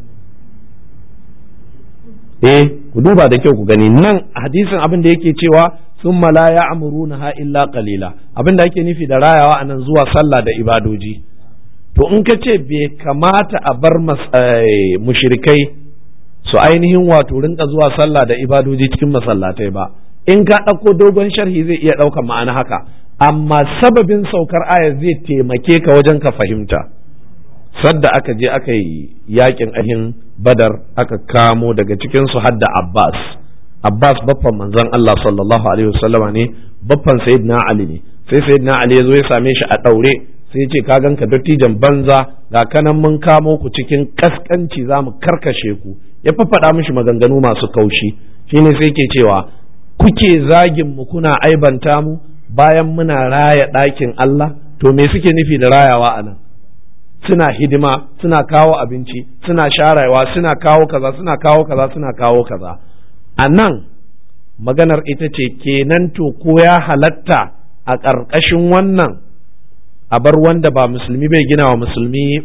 eh ku duba da kyau ku gani nan hadisin abin da yake cewa sun la ya amuruna ha illa qalila abin da ake nufi da rayawa anan zuwa sallah da ibadoji to in ka ce bai kamata a bar mushrikai su ainihin wato rinka zuwa sallah da ibadoji cikin masallatai ba in ka ɗauko dogon sharhi zai iya ɗaukar ma'ana haka amma sababin saukar ayar zai taimake ka wajen ka fahimta sadda aka je aka yi yakin ahin badar aka kamo daga cikin su hadda abbas abbas baffan manzon allah sallallahu alaihi wasallama ne baffan sayyidina ali ne sai sayyidina ali ya zo ya same shi a daure sai ya ce ka ganka dattijan banza ga kanan mun kamo ku cikin kaskanci za mu karkashe ku ya faffada mishi maganganu masu kaushi shine sai ke cewa kuke zagin mu kuna aibanta mu bayan muna raya ɗakin allah to me suke nufi da rayawa a nan suna hidima suna kawo abinci suna sharewa suna kawo kaza suna kawo kaza suna kawo kaza a nan maganar ita ce kenan to ko ya halatta a ƙarƙashin wannan a bar wanda ba musulmi bai gina wa musulmi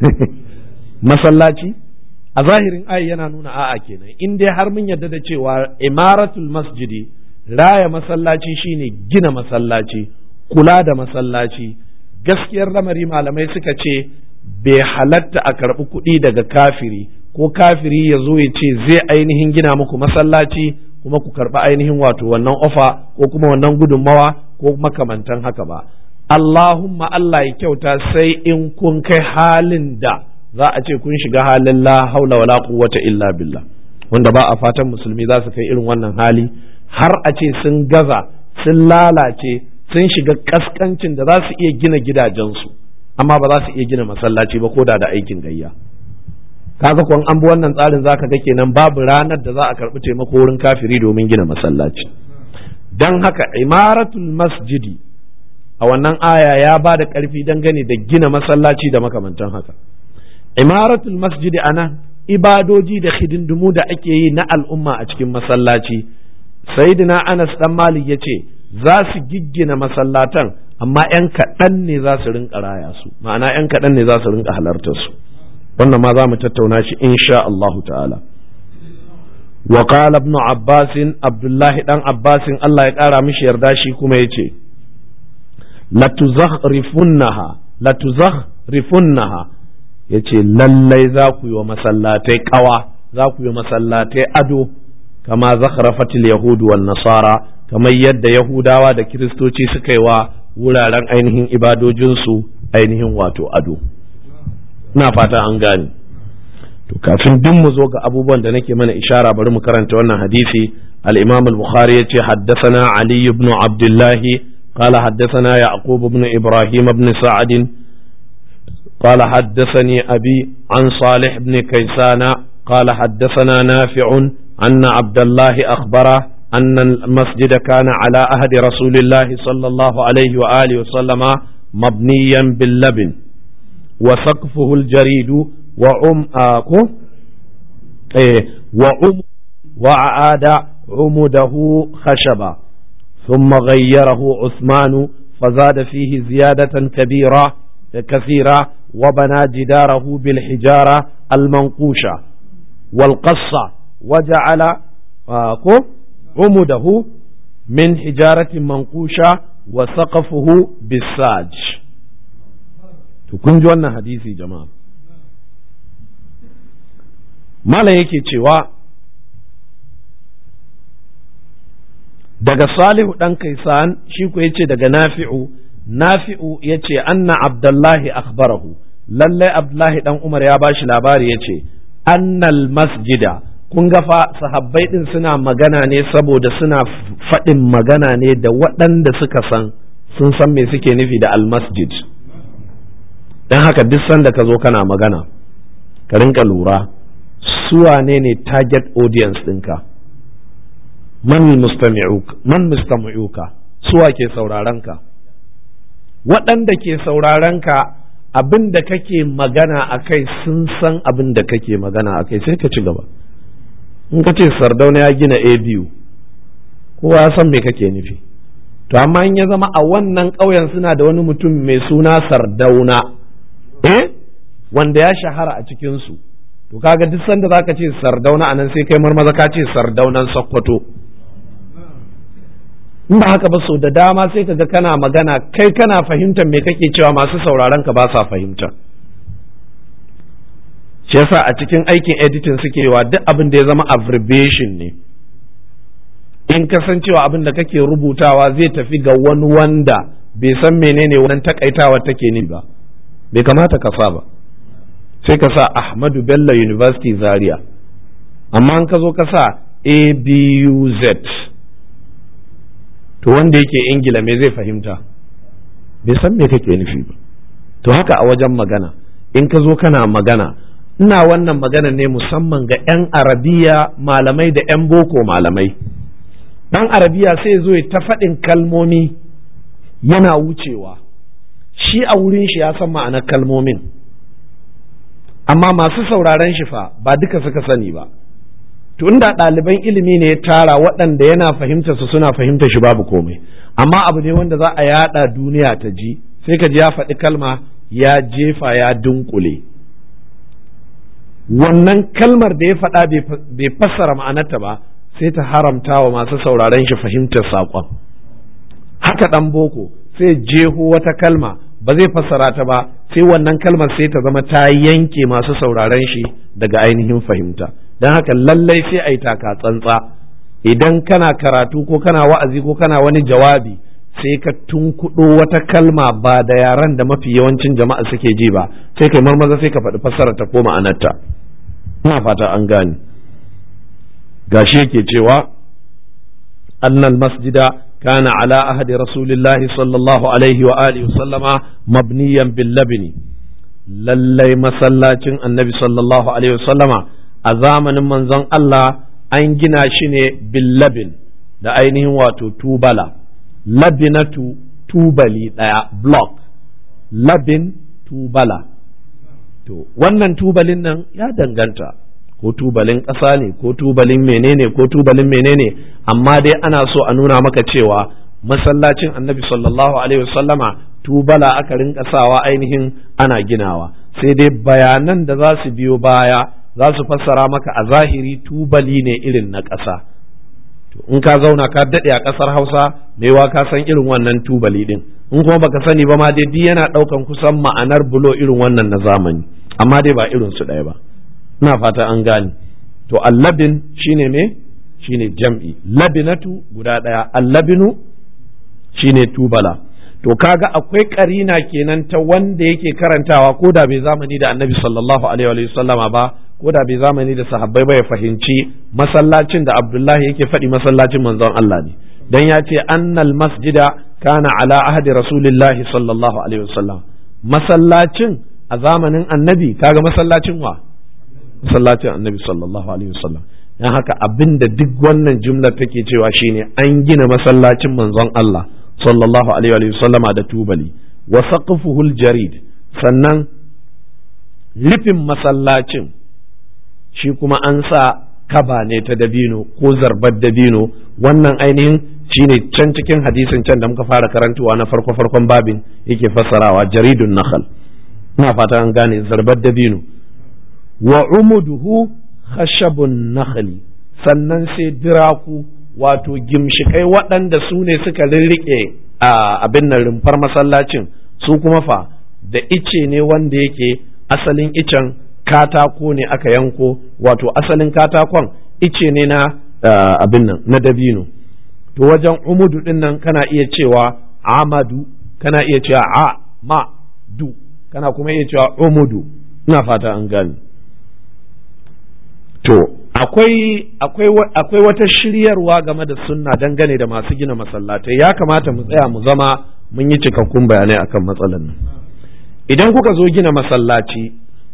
masallaci a zahirin ayi yana nuna a'a kenan in dai har mun yarda da cewa imaratul masjidi raya masallaci shine gina masallaci kula da masallaci gaskiyar lamari malamai suka ce bai halatta a karɓi kuɗi daga kafiri ko kafiri ya zo ya ce zai ainihin gina muku masallaci kuma ku karɓi ainihin wato wannan ofa ko kuma wannan gudunmawa ko makamantan haka ba Allahumma Allah ya kyauta sai in kun kai halin da za a ce kun shiga halin la haula wala quwwata illa billah wanda ba a fatan musulmi za su kai irin wannan hali har a ce sun gaza sun lalace sun shiga kaskancin da za su iya gina gidajensu amma ba za su iya gina masallaci ba ko da da aikin gayya kaga kun an bi wannan tsarin zaka ga kenan babu ranar da za a karbi taimako wurin kafiri domin gina masallaci dan haka imaratul masjidi a wannan aya ya ba da karfi dangane da gina masallaci da makamantan haka imaratul masjidi ana ibadoji da hidindimu da ake yi na al'umma a cikin masallaci sayyidina anas dan malik yace za su giggina masallatan amma 'yan kaɗan ne za su rinka raya su ma'ana 'yan kaɗan ne za su rinka halartar su wannan ma za mu tattauna shi insha Allahu ta'ala wa qala ibn abbas abdullahi dan abbas Allah ya ƙara mishi yarda shi kuma yace la tuzakhrifunnaha la tuzakhrifunnaha ya ce lallai za ku yi wa masallatai ƙawa za ku yi masallatai ado kama zakharafatil yahudu wan nasara kamar yadda yahudawa da kiristoci suka yi wa wuraren ainihin ibadojinsu ainihin wato ado ina fata an gane to kafin duk mu zo ga abubuwan da nake mana ishara bari mu karanta wannan hadisi al-imam al-bukhari yace haddathana ali ibn abdullah قال حدثنا يعقوب بن إبراهيم بن سعد قال حدثني أبي عن صالح بن كيسان قال حدثنا نافع أن عبد الله أخبره أن المسجد كان على أهد رسول الله صلى الله عليه وآله وسلم مبنيا باللبن وسقفه الجريد وعم آكو إيه وعم وعاد عمده خشبا ثم غيره عثمان فزاد فيه زيادة كبيرة كثيرة وبنى جداره بالحجارة المنقوشة والقصة وجعل آكو عمده من حجارة منقوشة وسقفه بالساج kun ji wannan hadisi jama'a mala yake cewa daga salihu ɗan kaisan shi ku yace daga nafi'u nafi'u yace anna abdullahi akhbarahu lallai abdullahi ɗan umar ya bashi labari yace annal masjida kun ga fa sahabbai din suna magana ne saboda suna faɗin magana ne da waɗanda suka san sun san me suke nufi da almasjid don haka duk sanda ka zo kana magana ka rinka lura su wane ne target audience ɗinka man mustami'uka suwa ke sauraron ka waɗanda ke sauraron ka abin da kake magana a kai sun san abin da kake magana a kai sai ka ci gaba in ka ce sardauna ya gina a biyu kowa ya san me kake nufi to amma in ya zama a wannan ƙauyen suna da wani mutum mai suna sardauna eh wanda ya shahara a cikinsu to kaga duk sanda zaka ce sardauna anan sai kai marmaza ka ce sardaunan sokoto in ba haka ba so da dama sai kaga kana magana kai kana fahimtar me kake cewa masu sauraron ka ba sa fahimta shi yasa a cikin aikin editing suke wa duk abin da ya zama abbreviation ne in kasancewa abin da kake rubutawa zai tafi ga wani wanda bai san menene wannan takaitawa take ni ba bai kamata ka sa ba sai ka sa Ahmadu Bello University Zaria amma an ka zo ka sa ABUZ to wanda yake ingila me zai fahimta bai san me kake nufi ba to haka a wajen magana in ka zo kana magana ina wannan magana ne musamman ga 'yan arabiya malamai da 'yan boko malamai ɗan arabiya sai zo ya ta faɗin kalmomi yana wucewa shi a wurin shi ya san ma'anar kalmomin amma masu sauraron shi fa ba duka suka sani ba to inda ɗaliban ilimi ne ya tara waɗanda yana fahimta su suna fahimta shi babu komai amma abu ne wanda za a yada duniya ta ji sai ka ji ya faɗi kalma ya jefa ya dunkule wannan kalmar da ya faɗa bai fassara ma'anarta ba sai ta haramta wa masu sauraron shi fahimtar saƙon haka ɗan boko sai jeho wata kalma ba zai fassara ta ba sai wannan kalmar sai ta zama ta yanke masu sauraron shi daga ainihin fahimta don haka lallai sai a yi taka tsantsa idan kana karatu ko kana wa'azi ko kana wani jawabi sai ka tunkuɗo wata kalma ba da yaran da mafi yawancin jama'a suke ji ba sai kai marmaza sai ka faɗi fassara ta ko ma'anarta ina fata an gane gashi yake cewa annal masjida kana ala ahadi rasulillahi sallallahu alaihi wa alihi sallama mabniyan bil labni lallai masallacin annabi sallallahu alaihi sallama a zamanin manzon Allah an gina shi ne billabin da ainihin wato tubala labinatu tubali ɗaya block labin tubala to wannan tubalin nan ya danganta ko tubalin ƙasa ne ko tubalin menene ko tubalin menene amma dai ana so a nuna maka cewa masallacin annabi sallallahu alaihi wasallama tubala aka rinka sawa ainihin ana ginawa sai dai bayanan da za su biyo baya za su fassara maka a zahiri tubali ne irin na ƙasa in ka zauna ka daɗe a ƙasar hausa maiwa ka san irin wannan tubali ɗin in kuma baka sani ba ma dai yana ɗaukan kusan ma'anar bulo irin wannan na zamani amma dai ba irin su ɗaya ba ina fata an gane to allabin shine me shine jam'i labinatu guda ɗaya allabinu shine tubala to kaga akwai karina kenan ta wanda yake karantawa ko da bai zamani da annabi sallallahu alaihi wa sallama ba ko da bai zamani da sahabbai ba ya fahimci masallacin da abdullahi yake faɗi masallacin manzon Allah ne dan ya ce annal masjida kana ala ahdi rasulillahi sallallahu alaihi wa sallam masallacin a zamanin annabi kaga masallacin wa masallacin annabi sallallahu alaihi wa sallam dan haka abinda duk wannan jumlar take cewa shine an gina masallacin manzon Allah sallallahu alaihi wa sallama da tubali wa saqfuhul jarid sannan rufin masallacin shi kuma an sa kaba ne ta dabino ko zarbar dabino wannan ainihin shine can cikin hadisin can da muka fara karantuwa na farko farkon babin yake fassarawa jaridun nakhal ina fata an gane zarbar dabino wa umuduhu khashabun nakhli sannan sai diraku wato gimshikai waɗanda su ne suka rirriƙe a abin nan rumfar masallacin su kuma fa da ice ne wanda yake asalin icen katako ne aka yanko wato asalin katakon ice ne na abin nan na dabino to wajen umudu din nan kana iya cewa amadu kana iya cewa a ma du kana kuma iya cewa umudu ina fata an gani to akwai akwai akwai wata shiryarwa game da sunna dangane da masu gina masallatai ya kamata mu tsaya mu zama mun yi cikakkun bayanai akan matsalar nan idan kuka zo gina masallaci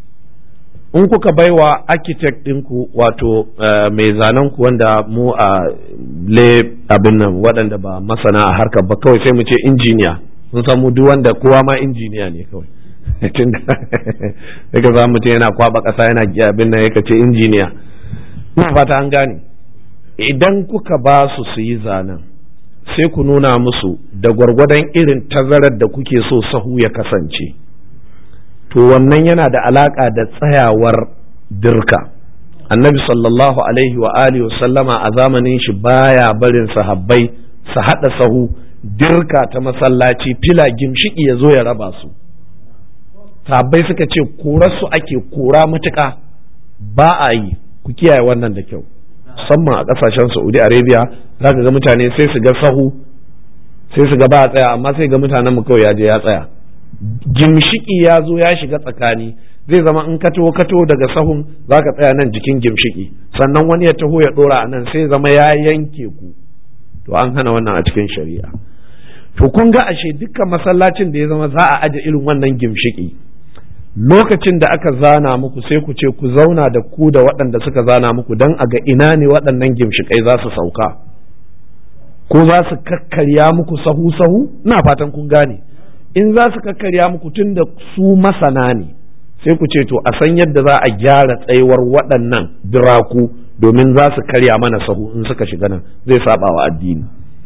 in kuka baiwa architect ɗinku wato mai zanen ku wanda mu a le abin nan waɗanda ba masana a harkar ba kawai sai mu ce injiniya mun san mu duk wanda kowa ma injiniya ne kawai tun daga za mutum yana kwaba ƙasa yana abin nan yaka ce injiniya ina fata an gane idan kuka ba su su yi zanen sai ku nuna musu da gwargwadon irin tazarar da kuke so sahu ya kasance to wannan yana da alaka da tsayawar dirka annabi sallallahu alaihi wa alihi sallama a zamanin shi baya barin sahabbai su haɗa sahu dirka ta masallaci fila gimshiki ya zo ya raba su sahabbai suka ce korarsu ake kora matuƙa ba a yi ku kiyaye wannan da kyau musamman a ƙasashen saudi arabia za ka ga mutane sai su ga sahu sai su ga ba a tsaya amma sai ga mutanen mu kawai ya je ya tsaya gimshiki ya zo ya shiga tsakani zai zama in kato kato daga sahun za ka tsaya nan jikin gimshiki sannan wani ya taho ya ɗora a nan sai zama ya yanke ku to an hana wannan a cikin shari'a to kun ga ashe dukkan masallacin da ya zama za a aje irin wannan gimshiki lokacin da aka zana muku sai ku ce ku zauna da ku da waɗanda suka zana muku don a ga ina ne waɗannan gimshikai za su sauka ko za su kakkarya muku sahu sahu ina fatan kun gane in za su kakkarya muku tun da su masana ne sai ku ce to a san yadda za a gyara tsayuwar waɗannan biraku domin za su karya mana sahu in suka shiga nan zai saba wa addini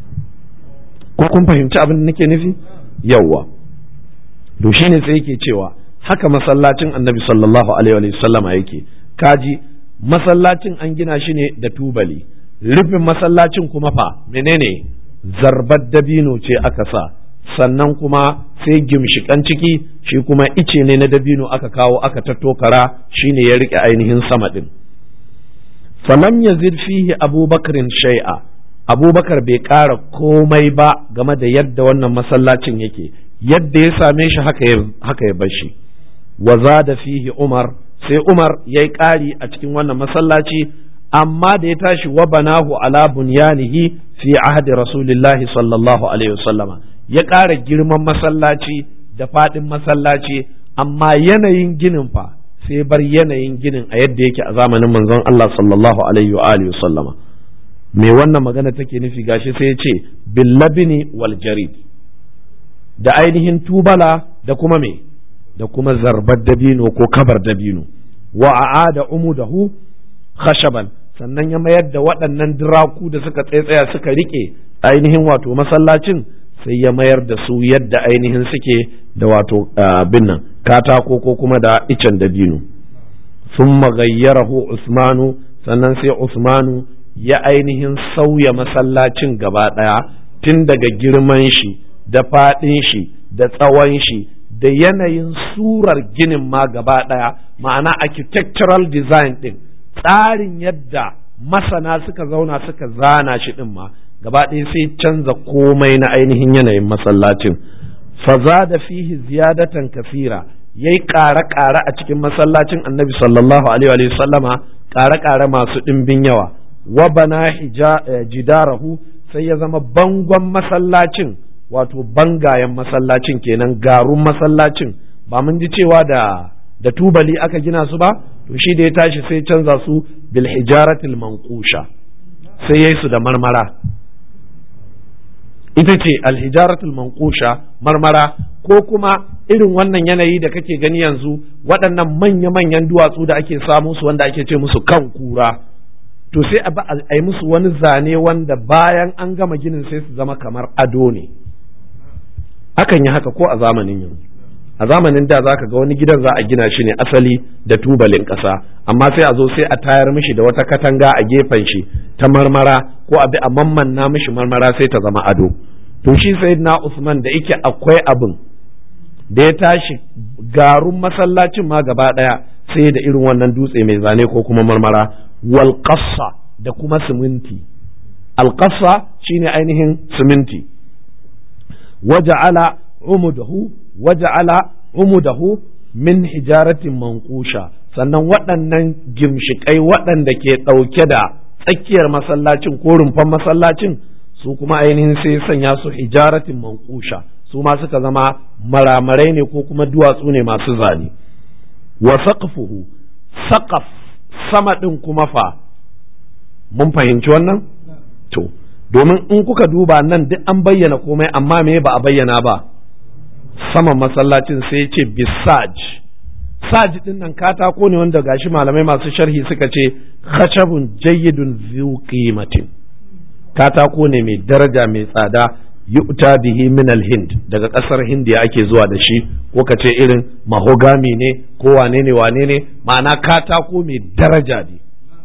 ko kun fahimci abin da nake nufi yawwa to shine sai yake cewa haka masallacin annabi sallallahu alaihi wa sallama yake kaji masallacin an gina shi ne da tubali rufin masallacin kuma fa menene zarbar dabino ce aka sa sannan kuma sai gimshikan ciki shi kuma ice ne na dabino aka kawo aka tattokara shine ya rike ainihin sama din falam yazid fihi abubakarin shai'a abubakar bai ƙara komai ba game da yadda wannan masallacin yake yadda ya same shi haka ya bar shi wa da fihi umar sai umar ya yi ƙari a cikin wannan masallaci amma da ya tashi wa banahu ala bunyanihi fi ahdi rasulillahi sallallahu alaihi wasallama ya ƙara girman masallaci da faɗin masallaci amma yanayin ginin fa sai bar yanayin ginin a yadda yake a zamanin manzon Allah sallallahu alaihi wa alihi wasallama me wannan magana take nufi gashi sai ya ce billabini wal jarid da ainihin tubala da kuma me da kuma zarbar dabino ko kabar dabino wa a'ada umudahu khashaban sannan ya mayar da waɗannan diraku da suka tsaya suka rike ainihin wato masallacin sai ya mayar da su yadda ainihin suke da wato abin nan katako ko kuma da icen dabino thumma gayyarahu usmanu sannan sai usmanu ya ainihin sauya masallacin gaba ɗaya tun daga girman shi da faɗin shi da tsawon shi da yanayin surar ginin ma gaba ɗaya ma'ana architectural design ɗin tsarin yadda masana suka zauna suka zana shi ɗin ma gaba ɗaya sai canza komai na ainihin yanayin masallacin faza da fihi ziyadatan kafira yayi ƙare-ƙare a cikin masallacin annabi sallallahu alaihi wa sallama ƙare-ƙare masu ɗimbin yawa wa bana jidarahu sai ya zama bangon masallacin wato bangayen masallacin kenan garun masallacin ba mun ji cewa da da tubali aka gina su ba to shi da ya tashi sai canza su bil hijaratil manqusha sai yayi su da marmara ita ce alhijaratul manqusha marmara ko kuma irin wannan yanayi da kake gani yanzu waɗannan manya-manyan duwatsu da ake samu su wanda ake ce musu kan kura to sai a yi musu wani zane wanda bayan an gama ginin sai su zama kamar ado ne akan yi haka ko a zamanin yanzu a zamanin da zaka ga wani gidan za a gina shi ne asali da tubalin ƙasa amma sai a zo sai a tayar mishi da wata katanga a gefen shi ta marmara ko a bi a mammanna mishi marmara sai ta zama ado to shi na Usman da yake akwai abin da ya tashi garun masallacin ma gaba ɗaya sai da irin wannan dutse mai zane ko kuma marmara wal da kuma siminti al shine ainihin siminti waja'ala umudahu waja'ala umudahu min hijaratin manqusha sannan waɗannan gimshikai waɗanda ke ɗauke da tsakiyar masallacin ko rumfan masallacin su kuma ainihin sai sanya su hijaratin manqusha su ma suka zama maramarai ne ko kuma duwatsu ne masu zane wa saqfuhu saqaf sama ɗin kuma fa mun fahimci wannan to domin in kuka duba nan duk an bayyana komai amma me ba a bayyana ba saman masallacin sai ya ce bisaj saj din nan katako ne wanda gashi malamai masu sharhi suka ce khashabun jayyidun zu qimatin katako ne mai daraja mai tsada yu'ta bihi min hind daga kasar hindiya ake zuwa da shi ko ka ce irin mahogami ne ko wane ne wane ne ma'ana katako mai daraja ne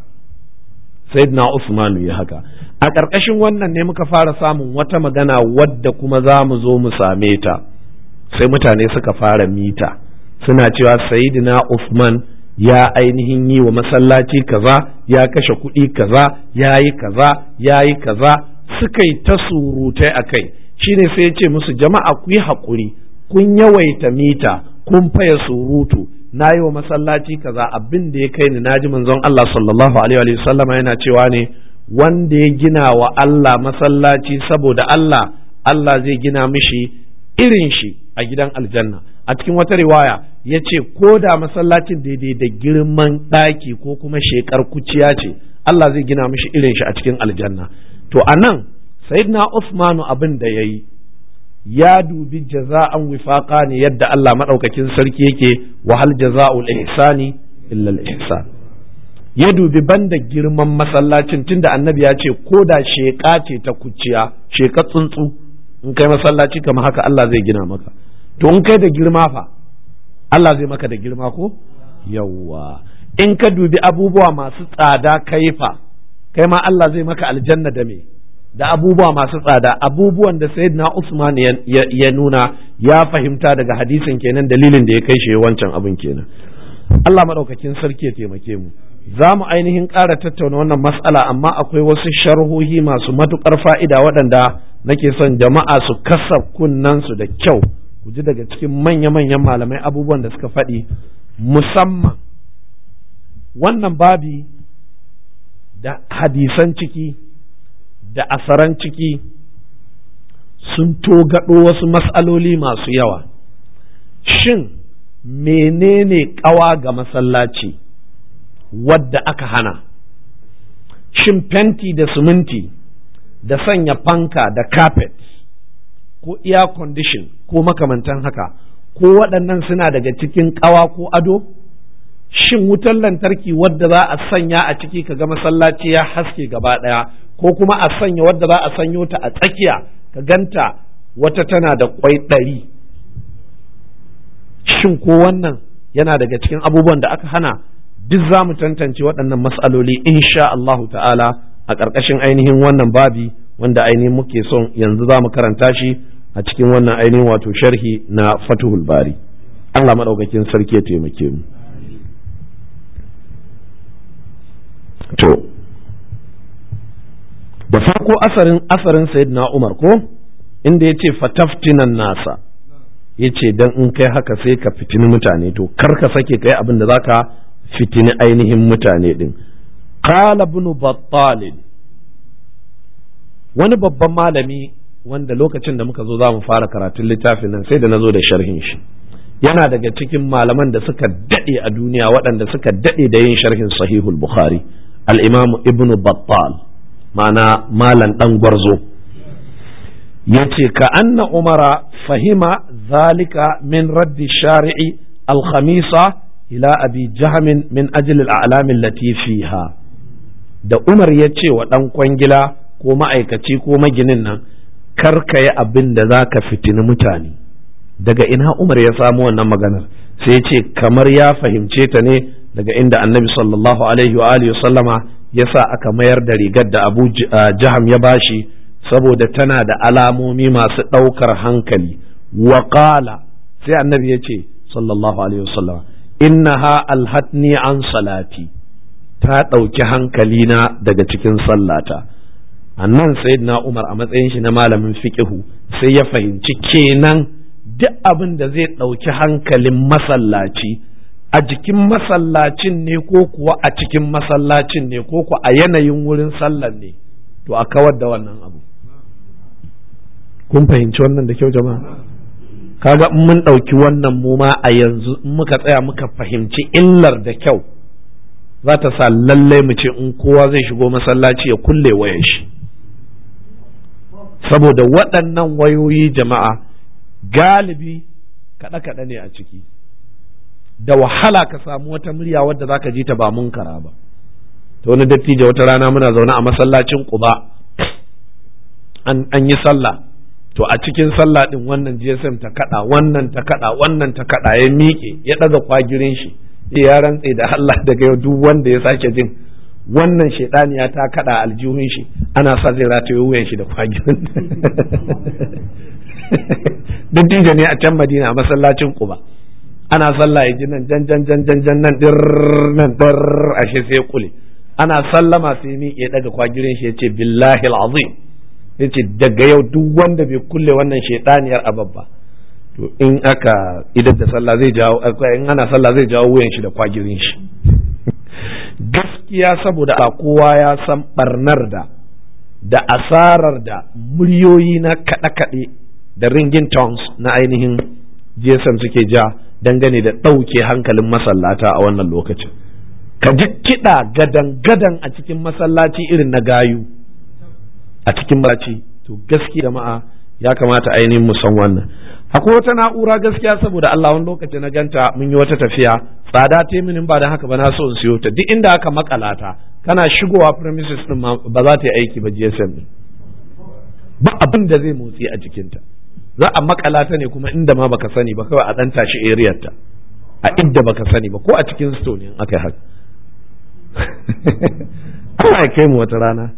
sayyidina usmanu ya haka a ƙarƙashin wannan ne muka fara samun wata magana wadda kuma za mu zo mu same ta sai mutane suka fara mita suna cewa sayyidina usman ya ainihin yi wa masallaci kaza ya kashe kuɗi kaza ya yi kaza ya yi kaza suka yi ta surutai a kai shine sai ya ce musu jama'a ku yi haƙuri kun yawaita mita kun faya surutu na yi wa masallaci kaza abin da ya kai ni naji manzon Allah sallallahu alaihi wa sallama yana cewa ne wanda ya gina wa Allah masallaci saboda Allah Allah zai gina mishi irin shi a gidan aljanna a cikin wata riwaya ya ce ko da masallacin daidai da girman ɗaki ko kuma shekar kuciya ce Allah zai gina mishi irin shi a cikin aljanna to a nan sayyidina Usmanu abin da ya yi ya dubi jaza'an wifaqa ne yadda Allah maɗaukakin sarki yake wahal jaza'ul ihsani illa ihsan ya dubi banda girman masallacin tunda annabi ya ce ko da sheƙa ce ta kuciya sheƙa tsuntsu in kai masallaci kamar haka Allah zai gina maka to in kai da girma fa Allah zai maka da girma ko yawwa in ka dubi abubuwa masu tsada kai fa kai ma Allah zai maka aljanna da me da abubuwa masu tsada abubuwan da sayyidina Usman ya nuna ya fahimta daga hadisin kenan dalilin da ya kai shi wancan abin kenan Allah madaukakin sarki ya taimake mu za mu ainihin ƙara tattauna wannan mas'ala amma akwai wasu sharhohi masu matuƙar fa'ida waɗanda nake son jama'a su kasa kunnansu da kyau ku ji daga cikin manya-manyan malamai abubuwan da suka faɗi musamman wannan babi da hadisan ciki da asaran ciki sun togaɗo wasu mas'aloli masu yawa shin menene ƙawa ga masallaci wadda aka hana shin fenti da siminti da sanya fanka da carpet ko air condition ko makamantan haka ko waɗannan suna daga cikin ƙawa ko ado shin wutar lantarki wadda za a sanya a ciki ka ga masallaci ya haske gaba ɗaya ko kuma a sanya wadda za a sanyo ta a tsakiya ka ganta wata tana da kwai ɗari shin ko wannan yana daga cikin abubuwan da aka hana duk za mu tantance waɗannan mas'aloli insha Allahu ta'ala a ƙarƙashin ainihin wannan babi wanda ainihin muke son yanzu za mu karanta shi a cikin wannan ainihin wato sharhi na fatuhul bari Allah maɗaukakin sarki ya taimake mu to da farko asarin asarin sayyidina Umar ko inda ya ce fataftinan nasa ya ce don in kai haka sai ka fitini mutane to kar ka sake kai abin da zaka fitini ainihin mutane din qala ibn battal wani babban malami wanda lokacin da muka zo za mu fara karatun littafin nan sai da na zo da sharhin shi yana daga cikin malaman da suka daɗe a duniya waɗanda suka daɗe da yin sharhin sahihul bukhari al-imamu ibnu battal ma'ana malan ɗan gwarzo ya ce ka anna umara fahima zalika min raddi shari'i al-khamisa ila abi jahamin min ajli al-a'lamin lati fiha da umar ya ce wa ɗan kwangila ko ma'aikaci ko maginin nan kar ka yi abin da za ka fitini mutane daga ina umar ya samu wannan maganar sai ce kamar ya fahimce ta ne daga inda annabi sallallahu alaihi wa alihi sallama ya sa aka mayar da rigar da abu jaham ya bashi saboda tana da alamomi masu ɗaukar hankali wa sai annabi ya ce sallallahu alaihi wasallama innaha alhatni an salati ta ɗauki hankalina daga cikin sallata annan sayyidina umar a matsayin shi na malamin fiqihu sai ya fahimci kenan duk abin da zai ɗauki hankalin masallaci a jikin masallacin ne ko kuwa a cikin masallacin ne ko kuwa a yanayin wurin sallar ne to a kawar da wannan abu kun fahimci wannan da kyau jama'a kaga in mun ɗauki wannan mu ma a yanzu in muka tsaya muka fahimci illar da kyau za ta sa lallai mu ce in kowa zai shigo masallaci ya kulle wayar shi saboda waɗannan wayoyi jama'a galibi kaɗe-kaɗe ne a ciki da wahala ka samu wata murya wadda za ka ji ta ba munkara ba ta wani dattijo wata rana muna zaune a masallacin ƙuba an yi sallah to a cikin sallah ɗin wannan gsm ta kaɗa wannan ta kaɗa wannan ta kaɗa ya miƙe ya ɗaga kwagirin shi ya rantse da Allah daga yau duk wanda ya sake jin wannan shaidaniya ta kada aljihun shi ana sa zai rataye wuyan shi da kwagirin dattijo ne a can madina a masallacin kuba ana sallah ya ji nan jan jan jan jan jan nan dir nan dir ashe sai kule ana sallama sai mi ya daga kwagirin shi yace billahi alazim yace daga yau duk wanda bai kulle wannan shaidaniyar ababba to in aka idan da sallah zai jawo in ana sallah zai jawo wuyan shi da kwagirin shi gaskiya saboda a kowa ya san barnar da da asarar da muryoyi na kaɗe-kaɗe da ringin tones na ainihin gsm suke ja dangane da ɗauke hankalin masallata a wannan lokacin ka ji kiɗa gadan-gadan a cikin masallaci irin na gayu a cikin masallaci to gaskiya jama'a ya kamata ainihin mu san wannan akwai wata na'ura gaskiya saboda Allah wani lokaci na ganta mun yi wata tafiya tsada ta minin ba da haka ba na so in siyo ta duk inda aka makala ta kana shigowa premises din ba za ta yi aiki ba GSM din ba abin da zai motsi a jikinta za a makala ta ne kuma inda ma baka sani ba kawai a dan tashi area ta a inda baka sani ba ko a cikin store ne aka yi haka Allah ya kai mu wata rana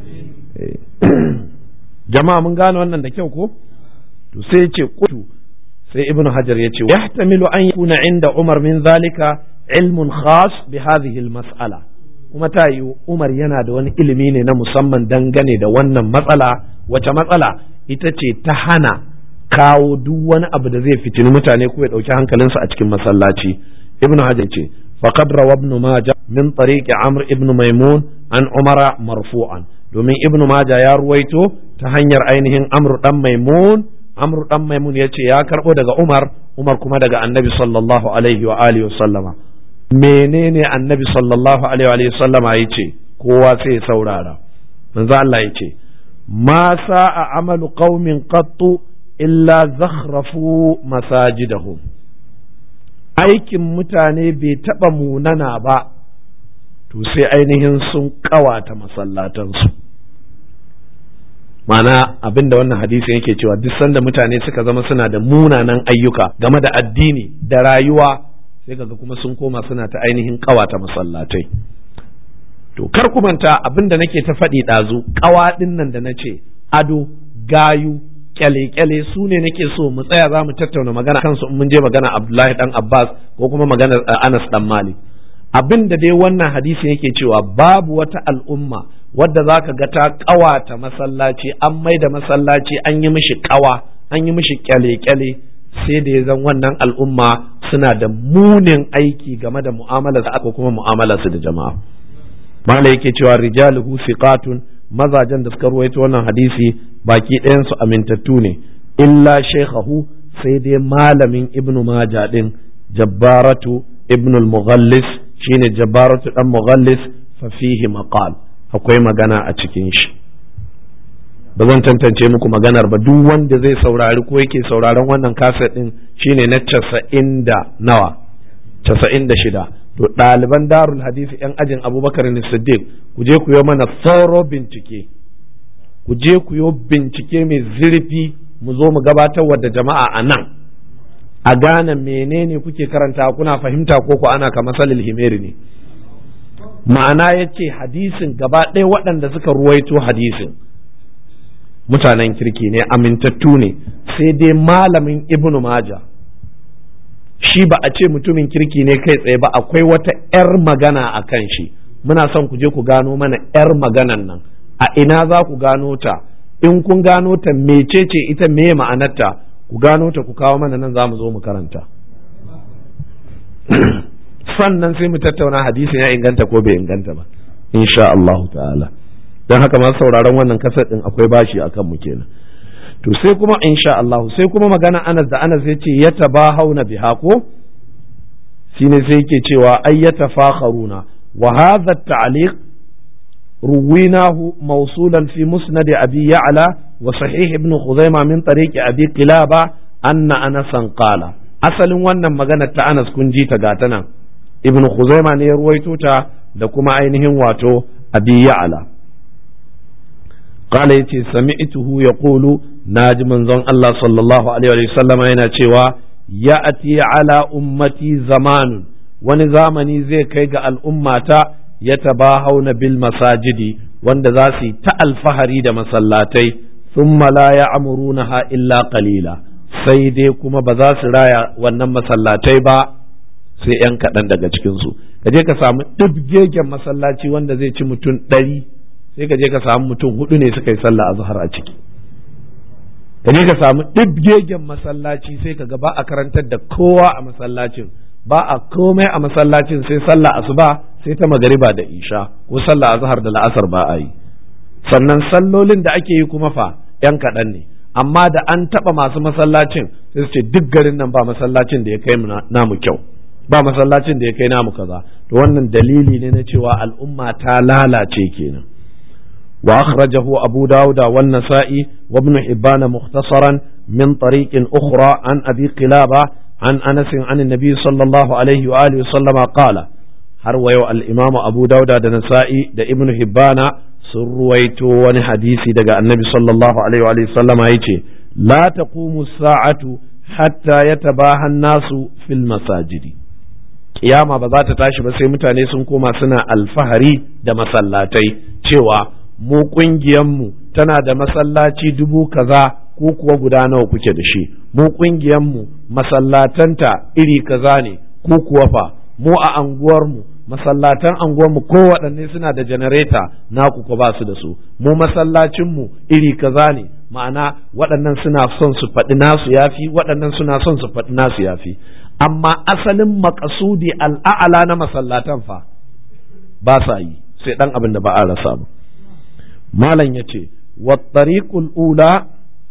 jama'a mun gane wannan da kyau ko to sai ya ce kutu sai ibnu hajar ya ce yahtamilu an yakuna inda umar min zalika ilmun khas bi hadhihi mas'ala kuma ta yi umar yana da wani ilimi ne na musamman dangane da wannan matsala wace matsala ita ce ta hana kawo duk wani abu da zai fitini mutane ko ya dauki hankalinsu a cikin masallaci ibnu hajar ce faqad rawa ibn majah min tariqi amr ibn maimun an umara marfu'an domin ibn majah ya ruwaito ta hanyar ainihin amr dan maimun amr dan maimun yace ya karbo daga umar umar kuma daga annabi sallallahu alaihi wa alihi sallama menene annabi sallallahu alaihi wa sallama yace kowa sai saurara manzo Allah yace ma sa'a amalu qaumin qattu illa zakhrafu masajidahum aikin mutane bai taba munana ba to sai ainihin sun kawata masallatansu mana abin da wannan hadisi yake cewa duk sanda mutane suka zama suna da munanan ayyuka game da addini da rayuwa sai kaga kuma sun koma suna ta ainihin kawata masallatai to kar ku manta abin da nake ta faɗi ɗazu ƙawa ɗin nan da na ce ado gayu kyale-kyale su ne nake so mu tsaya za mu tattauna magana kansu in mun je magana Abdullahi dan Abbas ko kuma maganar Anas dan Malik abin da dai wannan hadisi yake cewa babu wata al'umma wadda za ka ga ta ƙawata masallaci an mai da masallaci an yi mishi ƙawa an yi mishi kyale-kyale sai da ya zan wannan al'umma suna da munin aiki game da mu'amalarsu aka kuma mu'amalarsu da jama'a mala yake cewa rijaluhu siqatun mazajen da suka ruwaito wannan hadisi baki ɗayansu amintattu ne illa shaykhahu sai dai malamin ibnu maja din jabbaratu ibnu al-mughallis shine jabbaratu dan mughallis fa fihi maqal akwai magana a cikin shi ba zan tantance muku maganar ba duk wanda zai saurari ko yake sauraron wannan kaset din shine na casa'in da nawa casa'in da shida to ɗaliban darul hadisi yan ajin abubakar ne siddiq ku je ku yi mana thorough bincike ku je ku yi bincike mai zurfi mu zo mu gabatar da jama'a a nan a gane menene kuke karanta kuna fahimta ko ku ana kamar salil himeri ne ma'ana ya ce hadisin gaba ɗaya waɗanda suka ruwaito hadisin mutanen kirki ne amintattu ne sai dai malamin ibnu maja shi ba a ce mutumin kirki ne kai tsaye ba akwai wata 'yar magana a kan shi muna son ku je ku gano mana 'yar maganan nan a ina za ku gano ta in kun gano ta mecece ita me ma'anarta ku gano ta ku kawo mana nan za mu zo mu karanta sannan sai mu tattauna hadisin ya inganta ko bai inganta ba insha Allah ta'ala don haka masu sauraron wannan kasar din akwai bashi akan mu kenan to sai kuma insha Allah sai kuma magana Anas da Anas yace ya tabahauna biha ko shine sai yake cewa ay yatafakharuna wa hadha at-ta'liq رويناه موصولا في مسند أبي يعلى وصحيح ابن خزيمة من طريق أبي قلابة أن أنسا قال أصل وانا مغانا أنس كنجي تغاتنا ابن خزيمة نيرويتو تا لكما عينهم واتو أبي يعلى قال يتي سمعته يقول ناجم زن الله صلى الله عليه وسلم هنا تشوى يأتي على أمتي زمان ونزامني زي كيغا الأمة يتباهون بالمساجد wanda za su yi ta alfahari da masallatai thumma la ya'murunaha illa qalila sai dai kuma ba za su raya wannan masallatai ba sai yan kaɗan daga cikinsu ka je ka samu ɗibgegen masallaci wanda zai ci mutum ɗari sai ka je ka samu mutum hudu ne suka yi sallah azhar a ciki ka je ka samu ɗibgegen masallaci sai ka ga ba a karantar da kowa a masallacin ba a komai a masallacin sai sallah asuba sai ta magariba da isha ko sallah azhar da la'asar ba a yi sannan sallolin da ake yi kuma fa yan kaɗan ne amma da an taɓa masu masallacin sai su ce duk garin nan ba masallacin da ya kai namu kyau ba masallacin da ya kai namu kaza to wannan dalili ne na cewa al'umma ta lalace kenan wa akhrajahu abu dauda wan nasa'i wa ibn hibban mukhtasaran min tariqin ukhra an abi qilaba an anas an annabi sallallahu alaihi wa alihi sallama qala har wa yau al-imamu abu dauda da nasa'i da ibn hibbana sun ruwaito wani hadisi daga annabi sallallahu alaihi wa sallama yace la taqumu sa'atu hatta yatabaha nasu fil masajidi kiyama ba za ta tashi ba sai mutane sun koma suna alfahari da masallatai cewa mu mu tana da masallaci dubu kaza ko kuwa guda nawa kuke da shi mu mu masallatanta iri kaza ne ko kuwa fa mu a anguwarmu masallatan anguwarmu kowaɗanne suna da janareta naku ko ba su da su mu masallacinmu iri kaza ne ma'ana waɗannan suna son su faɗi nasu yafi waɗannan suna son su faɗi nasu yafi amma asalin makasudi al'a'ala na masallatan fa ba sa yi sai ɗan abin da ba a rasa ba malam ya ce wa tariqul ula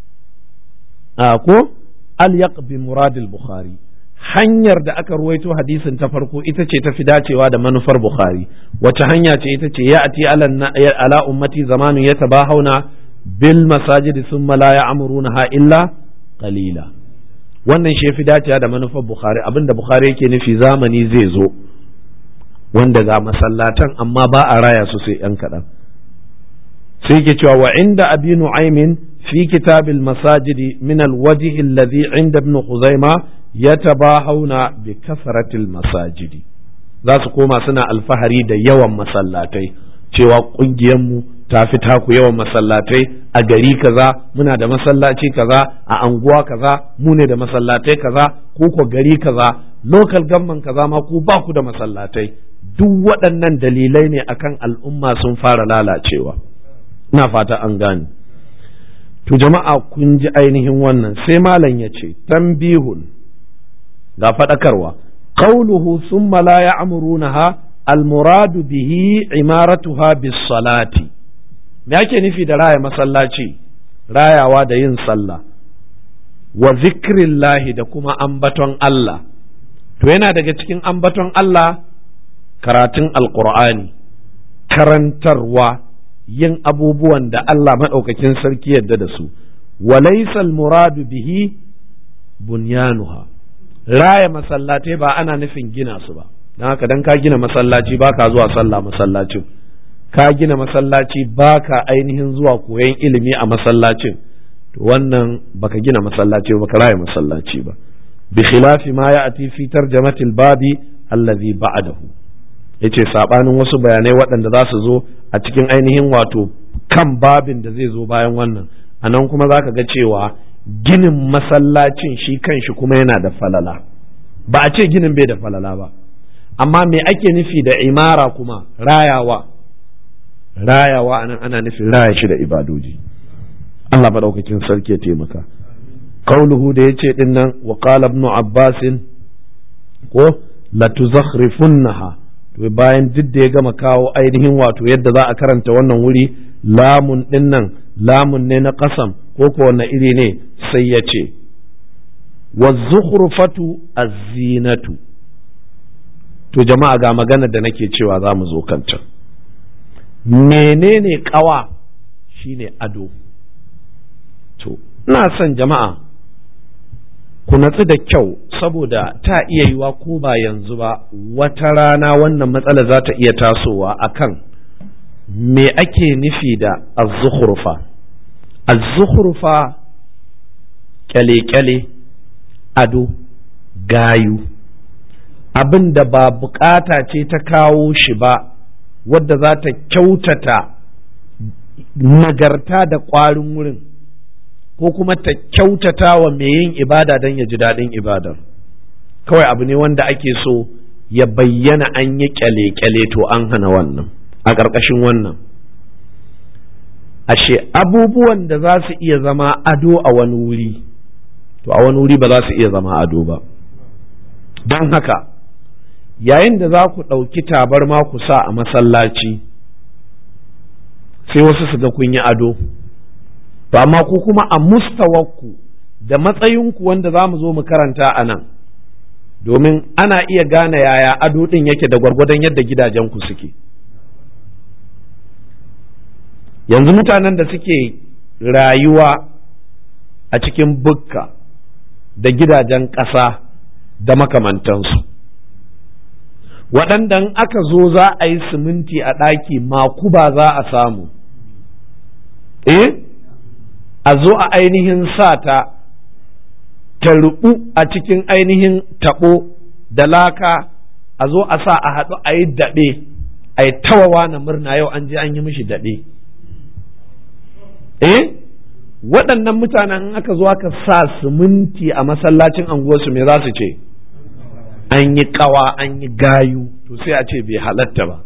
a ko al bi muradil bukhari hanyar da aka ruwaito hadisin ta farko ita ce ta fi dacewa da manufar bukhari wace hanya ce ita ce ya ati ala ummati zamanu ya tabahuna bil masajidi thumma la ya'murunaha illa qalila wannan shi fi dacewa da manufar bukhari abinda bukhari yake nufi zamani zai zo wanda ga masallatan amma ba a raya su sai yan kaɗan sai ke cewa wa inda abi nu'aymin fi kitabil masajidi min alwajhi alladhi inda ibn khuzaima yatabahawna bi kasratil masajidi za su koma suna alfahari da yawan masallatai cewa mu ta fi taku yawan masallatai a gari kaza muna da masallaci kaza a anguwa kaza mu ne da masallatai kaza ko ko gari kaza local government kaza ma ku ba ku da masallatai duk waɗannan dalilai ne akan al'umma sun fara lalacewa ina fata an gane to jama'a kun ji ainihin wannan sai malam ya ce tambihun ga faɗakarwa qauluhu summa la ya'murunaha almuradu bihi imaratuha bis salati me ake nufi da raya masallaci rayawa da yin sallah wa zikrillahi da kuma ambaton Allah to yana daga cikin ambaton Allah karatun alqur'ani karantarwa yin abubuwan da Allah maɗaukakin sarki yadda da su walaisal muradu bihi bunyanuha raya masallatai ba ana nufin gina su ba don haka dan ka gina masallaci ba ka zuwa sallah masallacin ka gina masallaci ba ka ainihin zuwa koyon ilimi a masallacin to wannan baka gina masallaci ba ka raya masallaci ba bi khilafi ma ya'ti fi tarjamatil babi allazi ba'dahu yace sabanin wasu bayanai waɗanda za su zo a cikin ainihin wato kan babin da zai zo bayan wannan a nan kuma za ka ga cewa ginin masallacin shi kanshi kuma yana da falala ba a ce ginin bai da falala ba amma me ake nufi da imara kuma rayawa rayawa anan ana nufin raya shi da ibadoji Allah maɗaukakin sarki ya taimaka kauluhu da yace din nan wa qala ibn abbasin ko latuzakhrifunnaha to bayan duk da ya gama kawo ainihin wato yadda za a karanta wannan wuri lamun din nan lamun ne na kasam ko ko wanne iri ne sai ya ce wazukhrufatu az-zinatu to jama'a ga magana da nake cewa za mu zo kanta menene kawa shine ado to ina son jama'a ku natsu da kyau saboda ta iya yiwa ko ba yanzu ba wata rana wannan matsala za ta iya tasowa akan me ake nufi da azzukhrufa azzukhrufa kyale-kyale ado gayu abin da ba bukata ce ta kawo shi ba wadda za ta kyautata nagarta da ƙwarin wurin ko kuma ta kyautata wa mai yin ibada don ya ji daɗin ibadar kawai abu ne wanda ake so ya bayyana an yi kyale-kyale to an hana wannan a ƙarƙashin wannan ashe abubuwan da za su iya zama ado a wani wuri to a wani wuri ba za su iya zama ado ba don haka yayin da za ku ɗauki tabarma ku sa a masallaci sai wasu su ga kun yi ado to amma ku kuma a mustawarku da matsayinku wanda za mu zo mu karanta a nan domin ana iya gane yaya ado ɗin yake da gwargwadon yadda gidajenku suke yanzu mutanen da suke rayuwa a cikin bukka da gidajen ƙasa da makamantansu waɗanda aka zo za a yi siminti a ɗaki makuba za a samu eh a zo a ainihin sa ta ta ruɓu a cikin ainihin taɓo da laka a zo a sa a haɗu a yi daɗe a yi tawawa na murna yau an je an yi mishi daɗe eh waɗannan mutanen in aka zo aka sa siminti a masallacin anguwarsu me za su ce an yi kawa an yi gayu to sai a ce bai halatta ba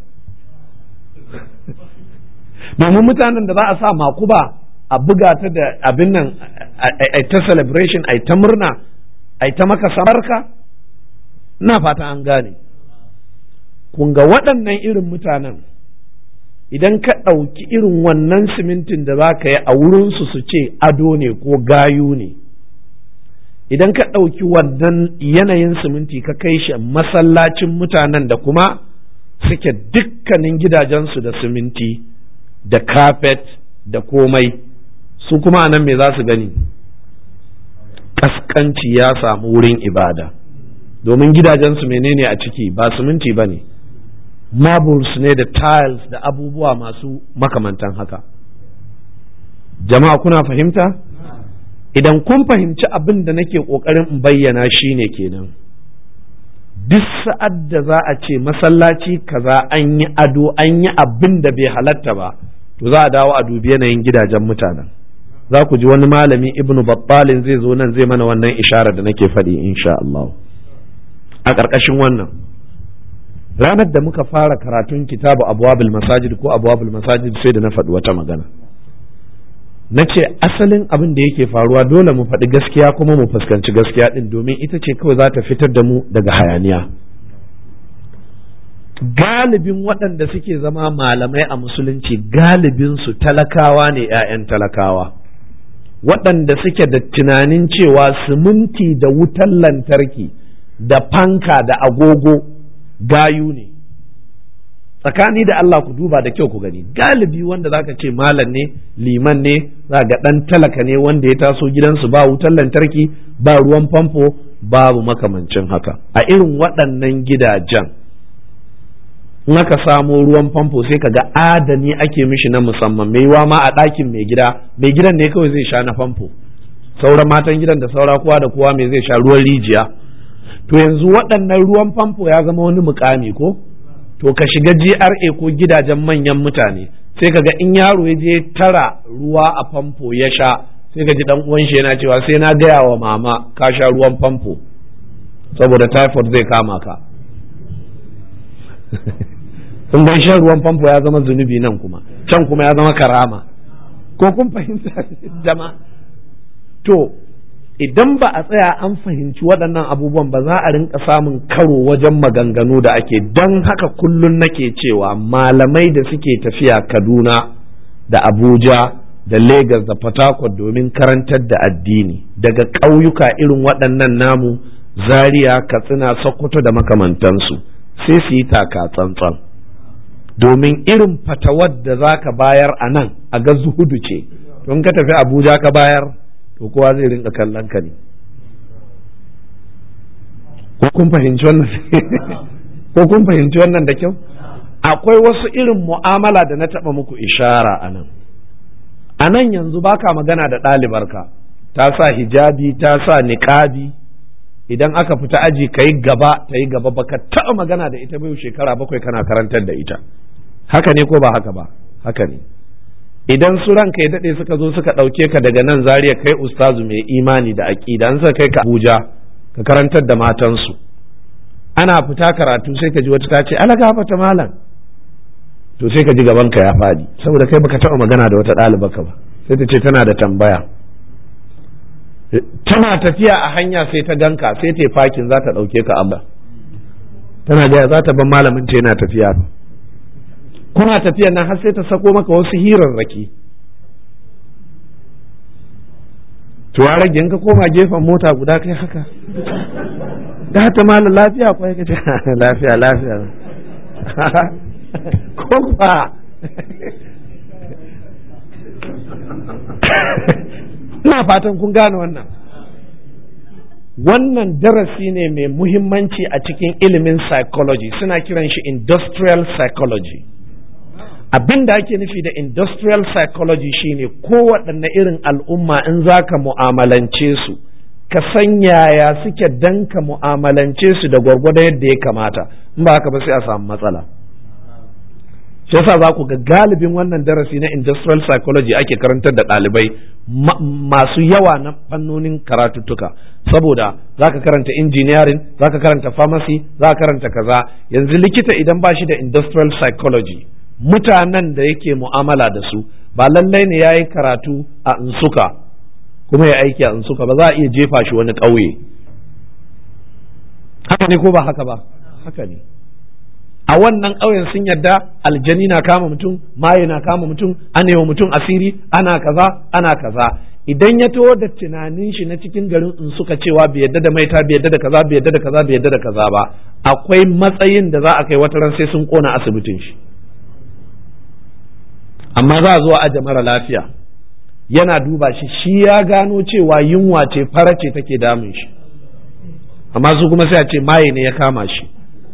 domin mutanen da za a sa makuba a buga ta da abin nan a ta celebration a ta murna a ta maka samarka ina fata an gane kun ga waɗannan irin mutanen idan ka ɗauki irin wannan simintin da za ka yi a wurinsu su ce ado ne ko gayu ne idan ka ɗauki wannan yanayin siminti ka kai shi masallacin mutanen da kuma suke dukkanin gidajensu da siminti da kafet da komai su kuma anan me za su gani kaskanci ya samu wurin ibada domin gidajensu menene a ciki ba siminti ba ne marbles ne da tiles da abubuwa masu makamantan haka jama'a kuna fahimta idan kun fahimci abin da nake ƙoƙarin in bayyana shi ne kenan duk sa'ad da za a ce masallaci kaza an yi ado an yi abin da bai halatta ba to za a dawo a dubi yanayin gidajen mutanen za ku ji wani malami ibnu battalin zai zo nan zai mana wannan ishara da nake faɗi insha Allah a ƙarƙashin wannan ranar da muka fara karatun kitabu abwabil masajid ko abwabil masajid sai da na faɗi wata magana na ce asalin abin da yake faruwa dole mu faɗi gaskiya kuma mu fuskanci gaskiya ɗin domin ita ce kawai za ta fitar da mu daga hayaniya galibin waɗanda suke zama malamai a musulunci galibinsu talakawa ne 'ya'yan talakawa waɗanda suke da tunanin cewa siminti da wutan lantarki da fanka da agogo gayu ne tsakani da Allah ku duba da kyau ku gani galibi wanda zaka ce malam ne liman ne za ga ɗan talaka ne wanda ya taso gidansu ba wutan lantarki ba ruwan famfo babu makamancin haka a irin waɗannan gidajen in aka samo ruwan famfo sai ka ga adani ake mishi na musamman mai yiwa ma a ɗakin mai gida mai gidan ne kawai zai sha na famfo sauran matan gidan da saura kowa da kowa mai zai sha ruwan rijiya to yanzu waɗannan ruwan famfo ya zama wani mukami ko to ka shiga GRA ko gidajen manyan mutane sai ka ga in yaro ya je tara ruwa a famfo ya sha sai ka ji dan uwan shi yana cewa sai na gaya wa mama ka sha ruwan famfo saboda typhoid zai kama ka in bai shan ruwan famfo ya zama zunubi nan kuma can kuma ya zama karama ko kun fahimta jama'a to idan ba a tsaya an fahimci waɗannan abubuwan ba za a rinka samun karo wajen maganganu da ake don haka kullum nake cewa malamai da suke tafiya kaduna da abuja da Legas da Port domin karantar da addini daga ƙauyuka irin waɗannan namu zaria katsina sokoto da makamantansu sai su yi taka tsantsan domin irin fatawar da za ka bayar a nan a ga zuhudu ce don ka tafi abuja ka bayar to kowa zai rinka kallon ka ne ko kun fahimci wannan ko kun fahimci wannan da kyau akwai wasu irin mu'amala da na taɓa muku ishara a nan a nan yanzu baka magana da ɗalibarka ta sa hijabi ta sa niƙabi idan aka fita aji ka yi gaba ta yi gaba baka taɓa magana da ita bai shekara bakwai kana karantar da ita haka ne ko ba haka ba haka ne idan su ranka ya daɗe suka zo suka ɗauke ka daga nan zariya kai ustazu mai imani da aƙida an suka kai ka abuja ka karantar da matansu ana fita karatu sai ka ji wata ta ce ala gafata malam to sai ka ji gaban ka ya faɗi saboda kai baka taɓa magana da wata ɗalibarka ba sai ta ce tana da tambaya tana tafiya a hanya sai ta ganka sai ta fakin za ta ɗauke ka amma tana gaya za ta ban malamin ta yana tafiya kuna tafiya nan har sai ta sako maka wasu hirarraki to ya rage ka koma gefen mota guda kai haka da ta malam lafiya kwai ka ce lafiya lafiya ko ba ina fatan kun gane wannan wannan darasi ne mai muhimmanci a cikin ilimin psychology suna kiran shi industrial psychology abin da ake nufi da industrial psychology shine kowaɗanne irin al'umma in za ka mu'amalance su ka san yaya suke dan ka mu'amalance su da gwargwado yadda ya kamata in ba haka ba sai a samu matsala shi yasa za ku ga galibin wannan darasi na industrial psychology ake karantar da ɗalibai masu yawa na fannonin karatuttuka saboda za ka karanta engineering za ka karanta pharmacy za ka karanta kaza yanzu likita idan ba shi da industrial psychology mutanen da yake mu'amala da su ba lallai ne ya yi karatu a insuka kuma ya aiki a insuka ba za a iya jefa shi wani ƙauye haka ne ko ba haka ba haka ne a wannan ƙauyen sun yadda aljani na kama mutum maye na kama mutum ana wa mutum asiri ana kaza ana kaza idan ya taho da tunanin shi na cikin garin in suka cewa bai yadda da maita bai yadda da kaza bai yadda da kaza bai yadda da kaza ba akwai matsayin da za a kai wata ran sai sun kona asibitin shi amma za a zo a aje mara lafiya yana duba shi shi ya gano cewa yunwa ce fara ce take damun shi amma su kuma sai a ce maye ne ya kama shi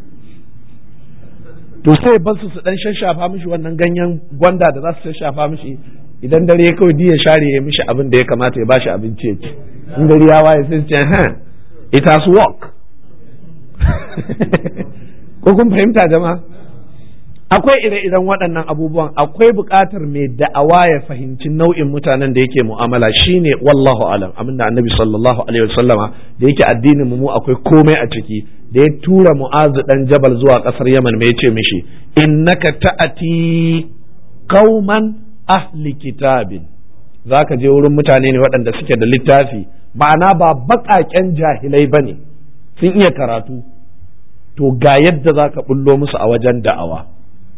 to sai ba su su dan shashafa mishi wannan ganyen gwanda da za su shashafa mishi idan dare kawai ya share ya mishi abin da ya kamata ya bashi abinci ya ci in gari ya waye sai ce ha it has work ko kun fahimta jama'a akwai ire-iren waɗannan abubuwan akwai buƙatar mai da'awa ya fahimci nau'in mutanen da yake mu'amala shine wallahu alam abin da annabi sallallahu alaihi wasallama da yake addinin mu akwai komai a ciki da ya tura mu'azu dan jabal zuwa ƙasar yaman mai yace mishi innaka ta'ati qauman ahli kitabin zaka je wurin mutane ne waɗanda suke da littafi ma'ana ba baƙaƙen jahilai bane sun iya karatu to ga yadda zaka bullo musu a wajen da'awa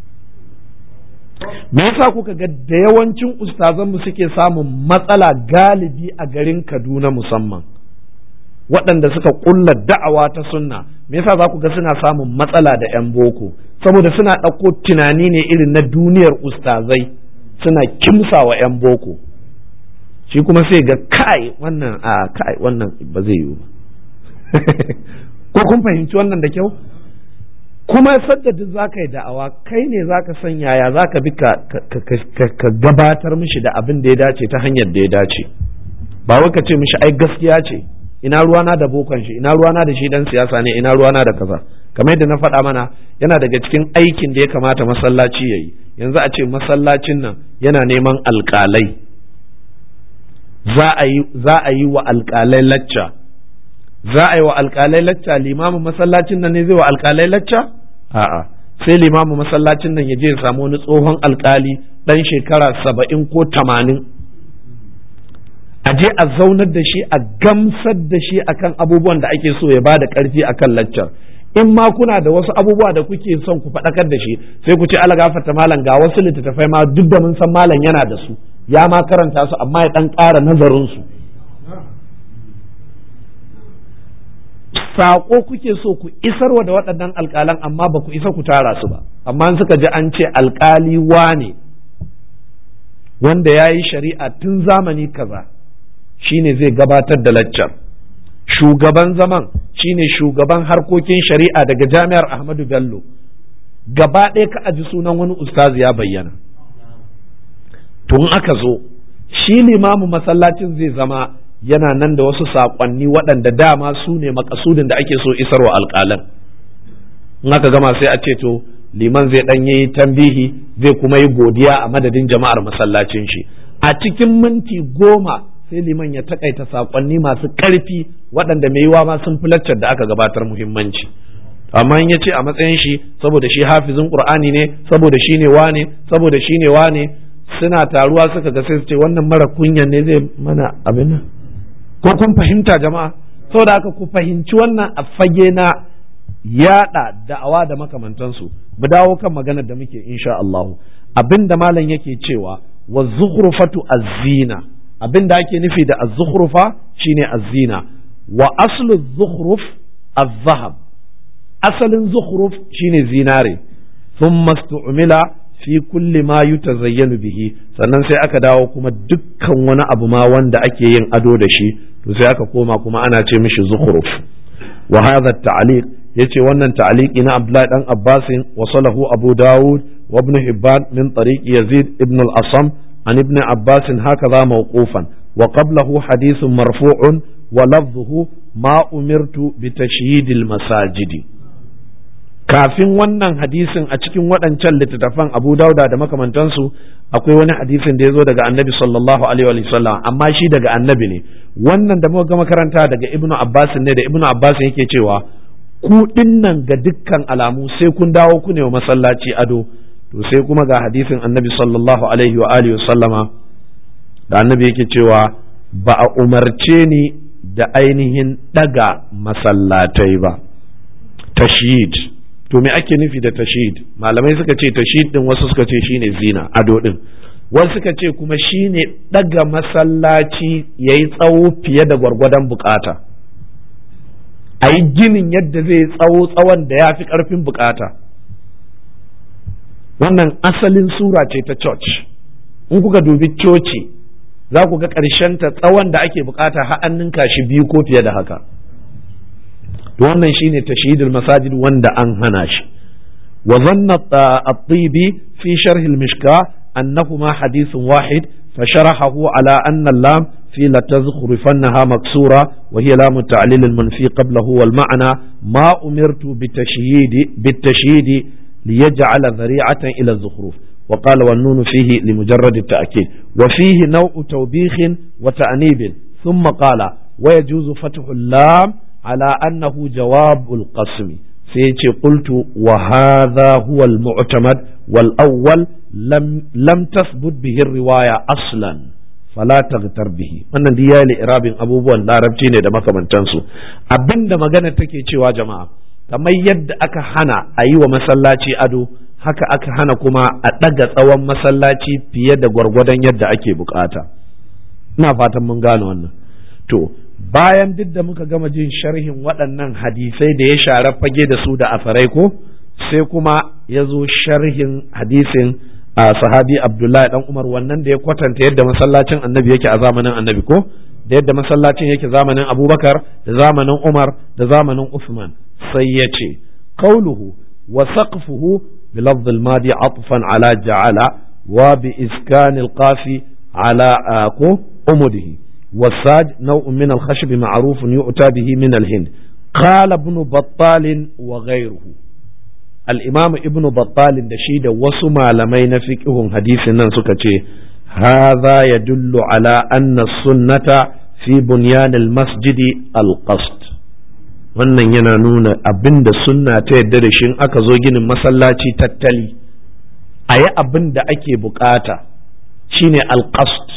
me yasa kuka ga da yawancin ustazanmu suke samun matsala galibi a garin Kaduna musamman waɗanda suka ƙulla da'awa ta sunna me yasa za ku ga suna samun matsala da 'yan boko saboda suna ɗauko tunani ne irin na duniyar ustazai suna kimsa wa 'yan boko shi kuma sai ga kai wannan a kai wannan ba zai yiwu ba ko kun fahimci wannan da kyau kuma sadda duk za ka yi da'awa kai ne za ka san yaya za ka bi ka gabatar mishi da abin da ya dace ta hanyar da ya dace ba wai ka ce mishi ai gaskiya ce ina ruwana da bokon shi ina ruwana da shi dan siyasa ne ina ruwana da kaza kamar yadda na faɗa mana yana daga cikin aikin da ya kamata masallaci ya yi yanzu a ce masallacin nan yana neman alƙalai za a yi wa alƙalai lacca za a yi wa alƙalai lacca limamin masallacin nan ne zai wa alƙalai lacca a'a sai limamin masallacin nan ya je ya samu wani tsohon alƙali ɗan shekara saba'in ko tamanin a je a zaunar da shi a gamsar da shi akan abubuwan da ake so ya ba da ƙarfi akan laccar in ma kuna da wasu abubuwa da kuke son ku faɗakar da shi sai ku ce ala gafarta malam ga wasu littattafai ma duk da mun san malam yana da su ya ma karanta su amma ya ɗan ƙara nazarin su saƙo kuke so ku isarwa da waɗannan alƙalan amma ba ku isa ku tara su ba amma suka ji an ce alƙali wane wanda ya yi shari'a tun zamani kaza shine zai gabatar da laccar shugaban zaman shine shugaban harkokin shari'a daga jami'ar ahmadu bello gaba ɗaya ka aji sunan wani ustazi ya bayyana tun aka zo shi limamin masallacin zai zama yana nan da wasu saƙonni waɗanda dama su ne makasudin da ake so isarwa alƙalan in aka gama sai a ce to liman zai ɗan yi tambihi zai kuma yi godiya a madadin jama'ar masallacin shi a cikin minti goma sai liman ya takaita saƙonni masu ƙarfi waɗanda mai yiwa ma sun fi laccar da aka gabatar muhimmanci amma in ya ce a matsayin shi saboda shi hafizin qur'ani ne saboda shi ne wane saboda shi ne wane suna taruwa suka ga sai su ce wannan mara kunyan ne zai mana abin nan ko kun fahimta jama'a saboda haka ku fahimci wannan a fage na yada da'awa da makamantansu mu dawo kan maganar da muke insha Allah abin da malam yake cewa wa zukhrufatu az-zina abin da ake nufi da az-zukhrufa shine az-zina wa aslu zukhruf az-zahab asalin zukhruf shine zinare thumma stu'mila fi kulli ma yutazayyanu bihi sannan sai aka dawo kuma dukkan wani abu ma wanda ake yin ado da shi to sai aka koma kuma ana ce mishi zukhruf wa hadha at-ta'liq yace wannan ta'liqi na Abdullahi dan Abbas wasalahu Abu Dawud wa Ibn Hibban min tariq Yazid ibn al-Asam an Ibn Abbas hakaza mawqufan wa qablahu hadithun marfu'un wa lafdhuhu ma umirtu bi tashyid al-masajidi kafin wannan hadisin a cikin waɗancan littattafan Abu Dauda da makamantansu akwai wani hadisin da ya zo daga Annabi sallallahu alaihi wa sallam amma shi daga Annabi ne wannan da muka ga makaranta daga Ibnu Abbas ne da Ibnu Abbas yake cewa ku dinnan ga dukkan alamu sai kun dawo ku ne wa masallaci ado to sai kuma ga hadisin Annabi sallallahu alaihi wa alihi sallama da Annabi yake cewa ba a umarce ni da ainihin daga masallatai ba tashid to me ake nufi da tashid malamai suka ce tashid din wasu suka ce shine zina ado din wasu suka ce kuma shine daga masallaci yayi tsawo fiye da gwargwadon bukata a yi ginin yadda zai tsawo tsawon da ya fi karfin bukata wannan asalin sura ce ta church in kuka dubi coci za ku ga ta tsawon da ake bukata har an ninka shi biyu ko fiye da haka wannan shine tashhidul masajid wanda an hana shi wa zanna at-tibi fi sharh al-mishka annahuma hadithun wahid فشرحه على أن اللام في لتزخرفنها مكسورة وهي لام التعليل المنفي قبله والمعنى ما أمرت بالتشهيد بالتشهيد liyaj'ala dhari'atan ila az-zukhruf wa qala wan nun fihi limujarrad at-ta'kid wa fihi naw'u tawbikh wa ta'nib thumma qala wa yajuzu fathu al-lam ala annahu jawab al-qasm sai yace qultu wa hadha huwa al-mu'tamad wal awwal lam lam tathbut bihi ar-riwaya aslan fala taghtar bihi wannan duk yayi irabin abubuwan larabci ne da makamantansu abinda magana take cewa jama'a kamar yadda aka hana a yi wa masallaci ado haka aka hana kuma a ɗaga tsawon masallaci fiye da gwargwadon yadda ake bukata ina fatan mun gane wannan to bayan duk da muka gama jin sharhin waɗannan hadisai da ya share fage da su da asarai ko sai kuma ya zo sharhin hadisin a sahabi abdullahi dan umar wannan da ya kwatanta yadda masallacin annabi yake a zamanin annabi ko da yadda masallacin yake zamanin abubakar da zamanin umar da zamanin usman sai ya ce qauluhu wa saqfuhu bi lafz al-madi atfan ala ja'ala wa bi iskan al-qafi ala ko umudihi والساج نوع من الخشب معروف يؤتى به من الهند قال ابن بطال وغيره الإمام ابن بطال دشيد وسمع لمين فقه حديث سكتي هذا يدل على أن السنة في بنيان المسجد القصد wannan yana nuna abin da sunna ta yadda da shi aka zo ginin masallaci tattali a yi abin da ake bukata shine alqasd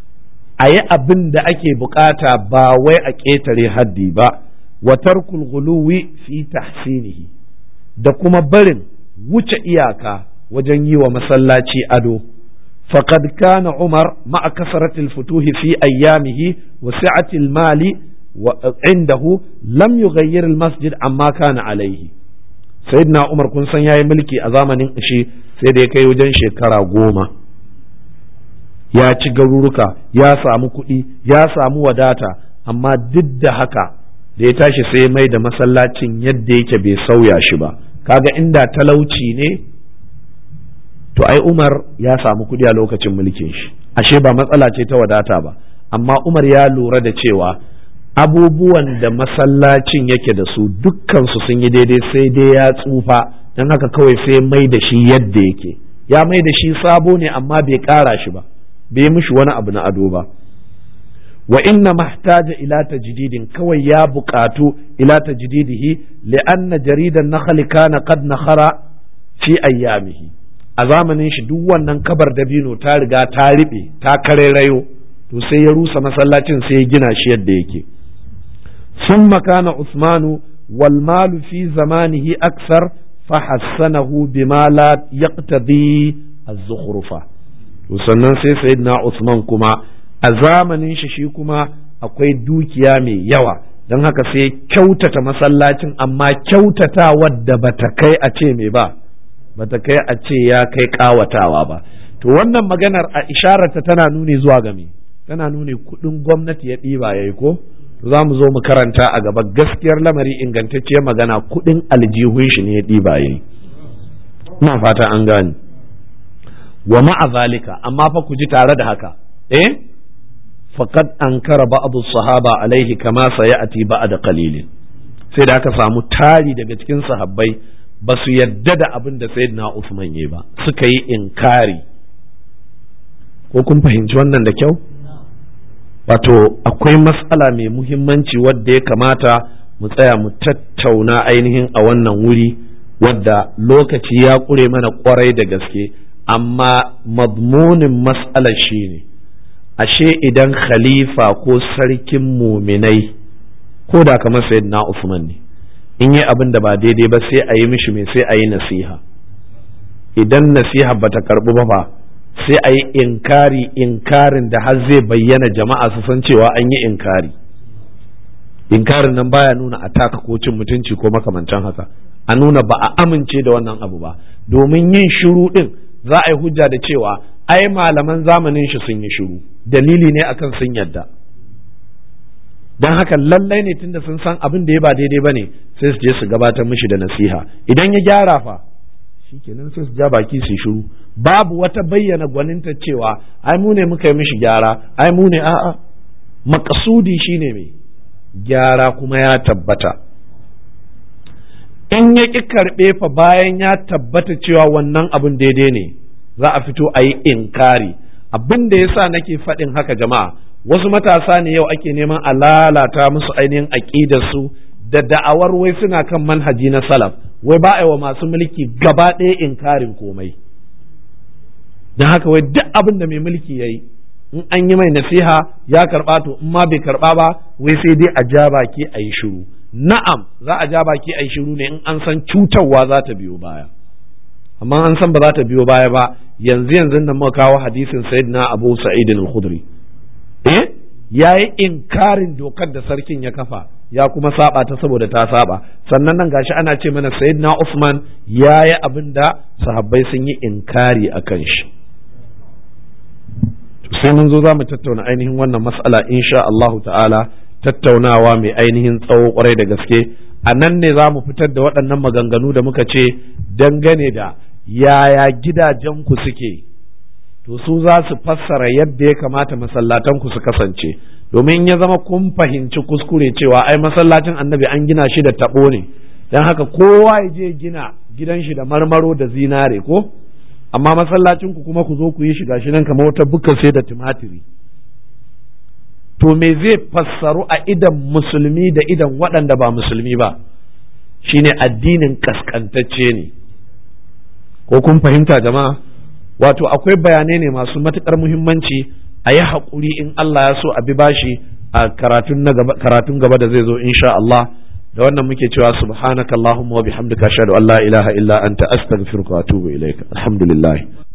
a yi abin da ake bukata ba wai a ƙetare haddi ba wa tarkul ghuluwi fi tahsinihi da kuma barin wuce iyaka wajen yi wa masallaci ado faqad kana umar ma'a kasratil futuhi fi ayyamihi wa si'atil mali wa indahu lam yughayyir al masjid amma kana alaihi sayyidina umar kun san yayi mulki a zamanin shi sai da ya kai wajen shekara goma ya ci garuruka ya samu kuɗi ya samu wadata amma duk da haka da ya tashi sai mai da masallacin yadda yake bai sauya shi ba kaga inda talauci ne to ai umar ya samu kuɗi a lokacin mulkin shi ashe ba matsala ce ta wadata ba amma umar ya lura da cewa abubuwan da masallacin yake da su dukkansu sun yi daidai sai dai ya tsufa don haka kawai sai mai da shi yadda yake ya mai da shi sabo ne amma bai ƙara shi ba bai mishi wani abu na ado ba wa inna mahtaja ila tajdidin kawai ya buƙatu ila tajdidihi li'anna jaridan nakhli kana qad nakhara fi ayyamihi a zamanin shi duk wannan kabar dabino ta riga ta riɓe ta karerayo to sai ya rusa masallacin sai ya gina shi yadda yake ثم كان عثمان والمال في زمانه أكثر فحسنه بما لا يقتضي الزخرفة sannan sai sayyidina Usman kuma a zamanin shi shi kuma akwai dukiya mai yawa don haka sai kyautata masallacin amma kyautata wadda bata kai a ce mai ba bata kai a ce ya kai kawatawa ba to wannan maganar a ishararta tana nuni zuwa game tana nuni kudin gwamnati ya ɗiba yayi ko to za mu zo mu karanta a gaba gaskiyar lamari ingantacciyar magana kudin aljihun shi ne ya ɗiba yayi ina fata an gane wa ma'a zalika amma fa ku ji tare da haka eh faqad ankara ba'd sahaba alaihi kama sayati ba'da qalilin sai da aka samu tari daga cikin sahabbai ba su yadda da abin da sayyidina Usman yayi ba suka yi inkari ko kun fahimci wannan da kyau wato akwai matsala mai muhimmanci wadda ya kamata mu tsaya mu tattauna ainihin a wannan wuri wadda lokaci ya ƙure mana kwarai da gaske amma mazmunin matsalar shi ne ashe idan khalifa ko sarkin muminai ko da kamar sayyidina Usman ne in yi abin da ba daidai ba sai a yi mishi mai sai a yi nasiha idan nasiha bata karɓi ba fa sai a yi inkari inkarin da har zai bayyana jama'a su san cewa an yi inkari inkarin nan baya nuna a taka ko cin mutunci ko makamantan haka a nuna ba a amince da wannan abu ba domin yin shiru din za a yi hujja da cewa ai malaman zamanin shi sun yi shiru dalili ne akan sun yadda don haka lallai ne tunda sun san abin da ya ba daidai ba ne sai su je su gabatar mishi da nasiha idan ya gyara fa shikenan sai su ja baki su shiru babu wata bayyana gwaninta cewa ai mu ne muka yi mishi gyara ai mu ne a'a makasudi shine mai gyara kuma ya tabbata in ya ƙi karɓe fa bayan ya tabbata cewa wannan abin daidai ne za a fito a yi inkari abin da yasa nake faɗin haka jama'a wasu matasa ne yau ake neman a lalata musu ainihin aƙidarsu da da'awar wai suna kan manhaji na salaf wai ba a yi wa masu mulki gaba ɗaya inkarin komai don haka wai duk abin da mai mulki ya yi in an yi mai nasiha ya karɓa to in ma bai karɓa ba wai sai dai a ja baki a yi shiru na'am za a ja baki a yi shiru ne in an san cutarwa za ta biyo baya amma an san ba za ta biyo baya ba yanzu yanzu nan muka kawo hadisin sayyidina abu sa'id al-khudri eh yayi inkarin dokar da sarkin ya kafa ya kuma saba ta saboda ta saba sannan nan gashi ana ce mana sayyidina Usman yayi abin da sahabbai sun yi inkari akan shi sai mun zo za mu tattauna ainihin wannan mas'ala insha Allahu ta'ala tattaunawa mai ainihin tsawo kwarai da gaske a nan ne za mu fitar da waɗannan maganganu da muka ce dangane da yaya gidajenku suke to su za su fassara yadda ya kamata masallatanku su kasance domin ya zama kun fahimci kuskure cewa ai masallacin annabi an gina shi da taɓo ne don haka kowa ya je gina gidan shi da marmaro da zinare ko amma masallacinku kuma ku zo ku yi shiga shi nan kamar wata buka sai da tumatiri to me zai fassaru a idan musulmi da idan waɗanda ba musulmi ba shine addinin kaskantacce ne ko kun fahimta jama'a wato akwai bayanai ne masu matuƙar muhimmanci a yi haƙuri in Allah ya so a bi bashi a karatun gaba da zai zo insha Allah da wannan muke cewa subhanakallahumma wa bihamdika ashhadu an la ilaha illa anta astaghfiruka wa atubu ilaik alhamdulillah